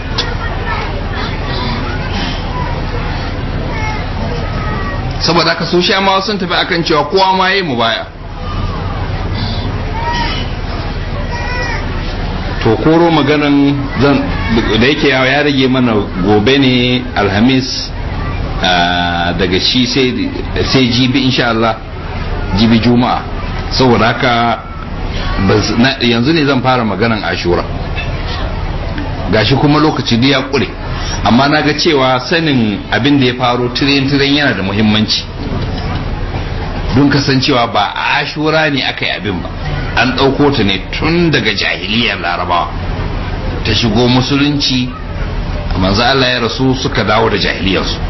Speaker 2: saboda haka su sha ma sun tafi akan cewa kowa ma yi mu baya to koro maganan zan da yake ya rage mana gobe ne alhamis daga shi sai jibi insha Allah jibi juma'a saboda haka yanzu ne zan fara maganan ashura gashi kuma lokaci da ya kure amma na ga cewa sanin abin da ya faro tiren-tiren yana da muhimmanci don kasancewa ba a ashura ne aka yi abin ba an ɗauko ta ne tun daga jahiliyar larabawa ta shigo musulunci manzo Allah ya rasu suka dawo da jahiliyarsu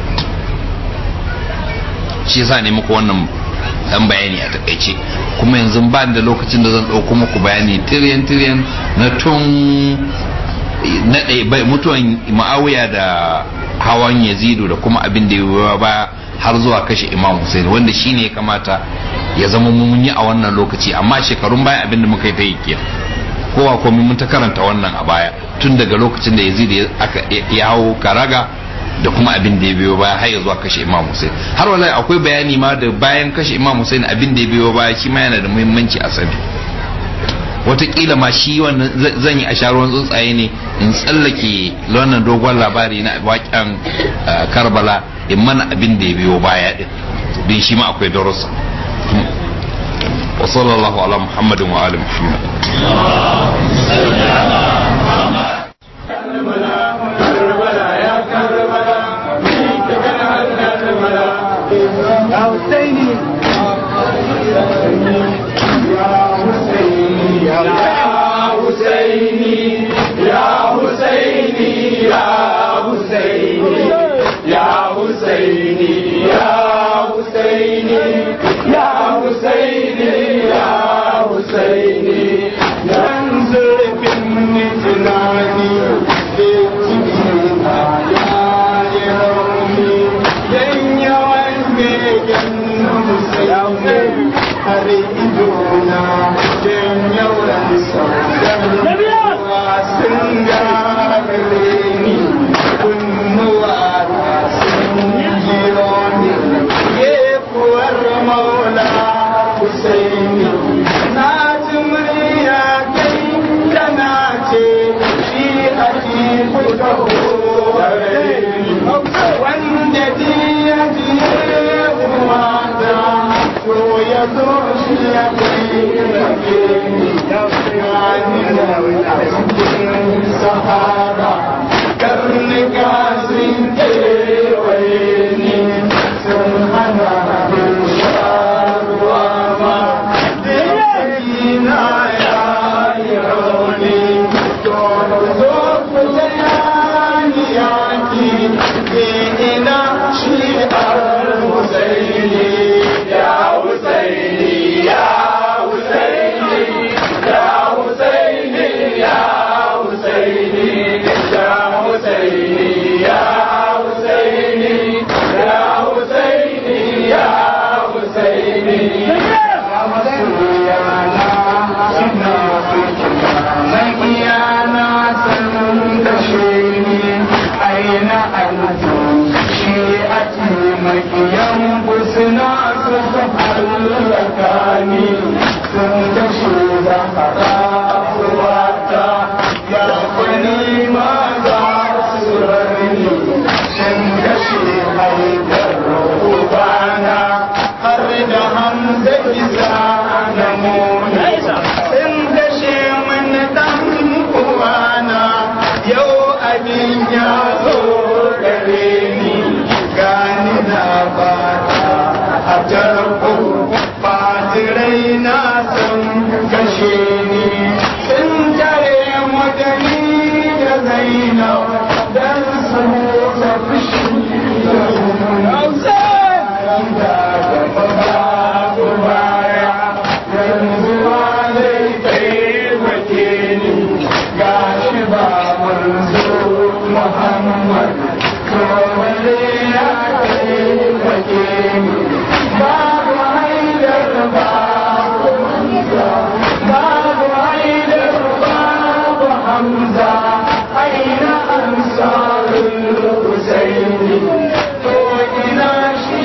Speaker 2: shi yasa ne muku wannan dan bayani a takaice kuma yanzu ba da lokacin da zan ɗauko muku bayani tiryan tiryan na tun na ɗaya mutuwan ma'awiya da hawan yazidu da kuma abin da ya ba har zuwa kashe imam hussein wanda shine ya kamata ya zama mun yi a wannan lokaci amma shekarun baya abin da muka yi ta yi kiya kowa komai mun ta karanta wannan a baya tun daga lokacin da yazid ya hau karaga da kuma abin da ya biyo baya har ya zuwa kashe imam hussein har wallahi akwai bayani ma da bayan kashe imam hussein abin da ya biyo baya shi ma yana da muhimmanci a sani watakila ma shi wannan zan yi a sharuwan tsuntsaye ne in tsallake wannan dogon labari na waƙen karbala in mana abin da ya biyo baya din din shi ma akwai darussa wa sallallahu ala muhammadin wa ali muhammad
Speaker 3: يا حسيني حسيني يا حسيني يا حسيني يا حسيني يا حسيني يا حسيني يا حسيني ينزل في جناني بيتنا يا يومي ين يومي ين حسيني أريدنا ين يومي sun gare ni kunnuwa na sun jiro ni gefuwar maula Husaini na ji murya kai kana ce shi ake fito wanda ji ya ji uwata to ya zo shi ya kai ni sahara karnuka sun kewaye ni sun hana sharuwa ma na ya yi rauni to zo ku ni yaki ina shi al-husaini ya husaini ya husaini ya husaini ya husaini ya husaini ya husaini ya husaini ya husaini Magiyana sun kashe ni aina alfu shi a magiyan suna su hallaka ni sun kashe zahara uwata ya kwani ma za su rarni sun kashe haidar ubana har da hamza isa na mona sun kashe mana dan uwana yau abin ya zo gare ni gani na bata a tarko fatirai na sun kashe ni sun tare madani da zainab dan su tafi shi da yanzu ba zai taimake ni gashi ba manzo Muhammad kawai ya taimake ni babu haidar babu hamza babu haidar babu hamza aina ansarul husaini to ina shi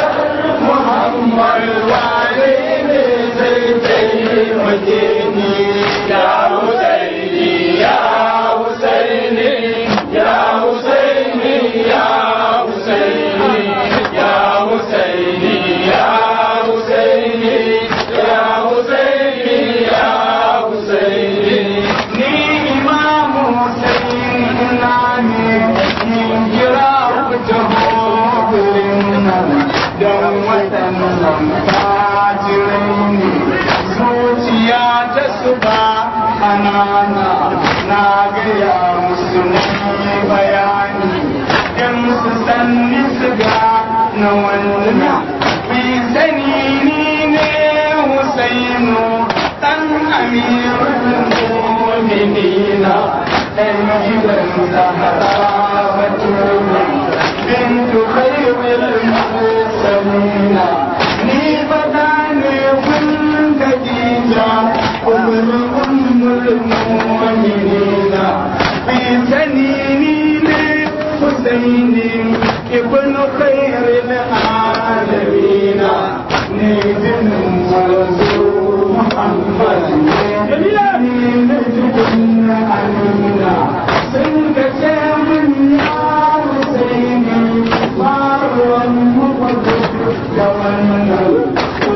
Speaker 3: Muhammad wane ne zai taimake ni ya Husaini ya Husaini ya Husaini ya Husaini ya Husaini ya Husaini ya Husaini ya Husaini ni Imam Husain ina ne in kira ku taho gurin nan don waɗannan fajirai ne zuciya ta su ba ƙanana na gaya musu ne bayani in su sanni su ga na wannan bi sani ni ne Husainu ɗan amirul mu'minina ɗan gidan zahara batuna bintu khairul المرسلين ni fada ne kun Khadija umar ummul mu'minina bi sanini ne Husaini ibn khairil alamin ne din manzo Muhammad ne ne din amina sun ga ce mun ya Husaini marwan muqaddas da wannan ko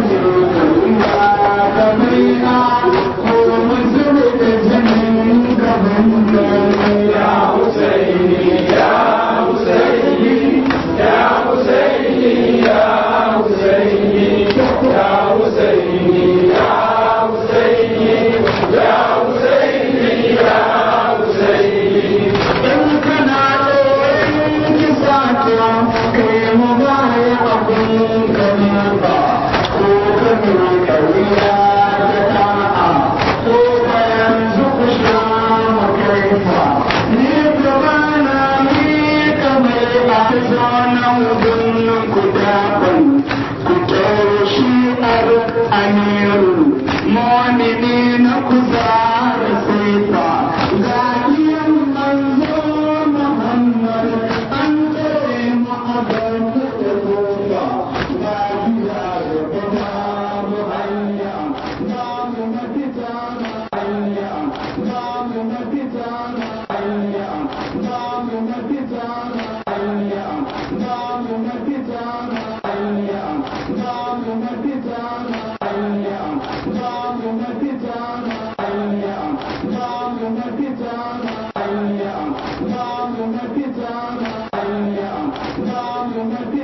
Speaker 3: ya da mina ko mun da jinin gaban ya Husaini ya Husaini ya Husaini ya Husaini ya Husaini mafita na hanya namu mafita na hanya namu mafita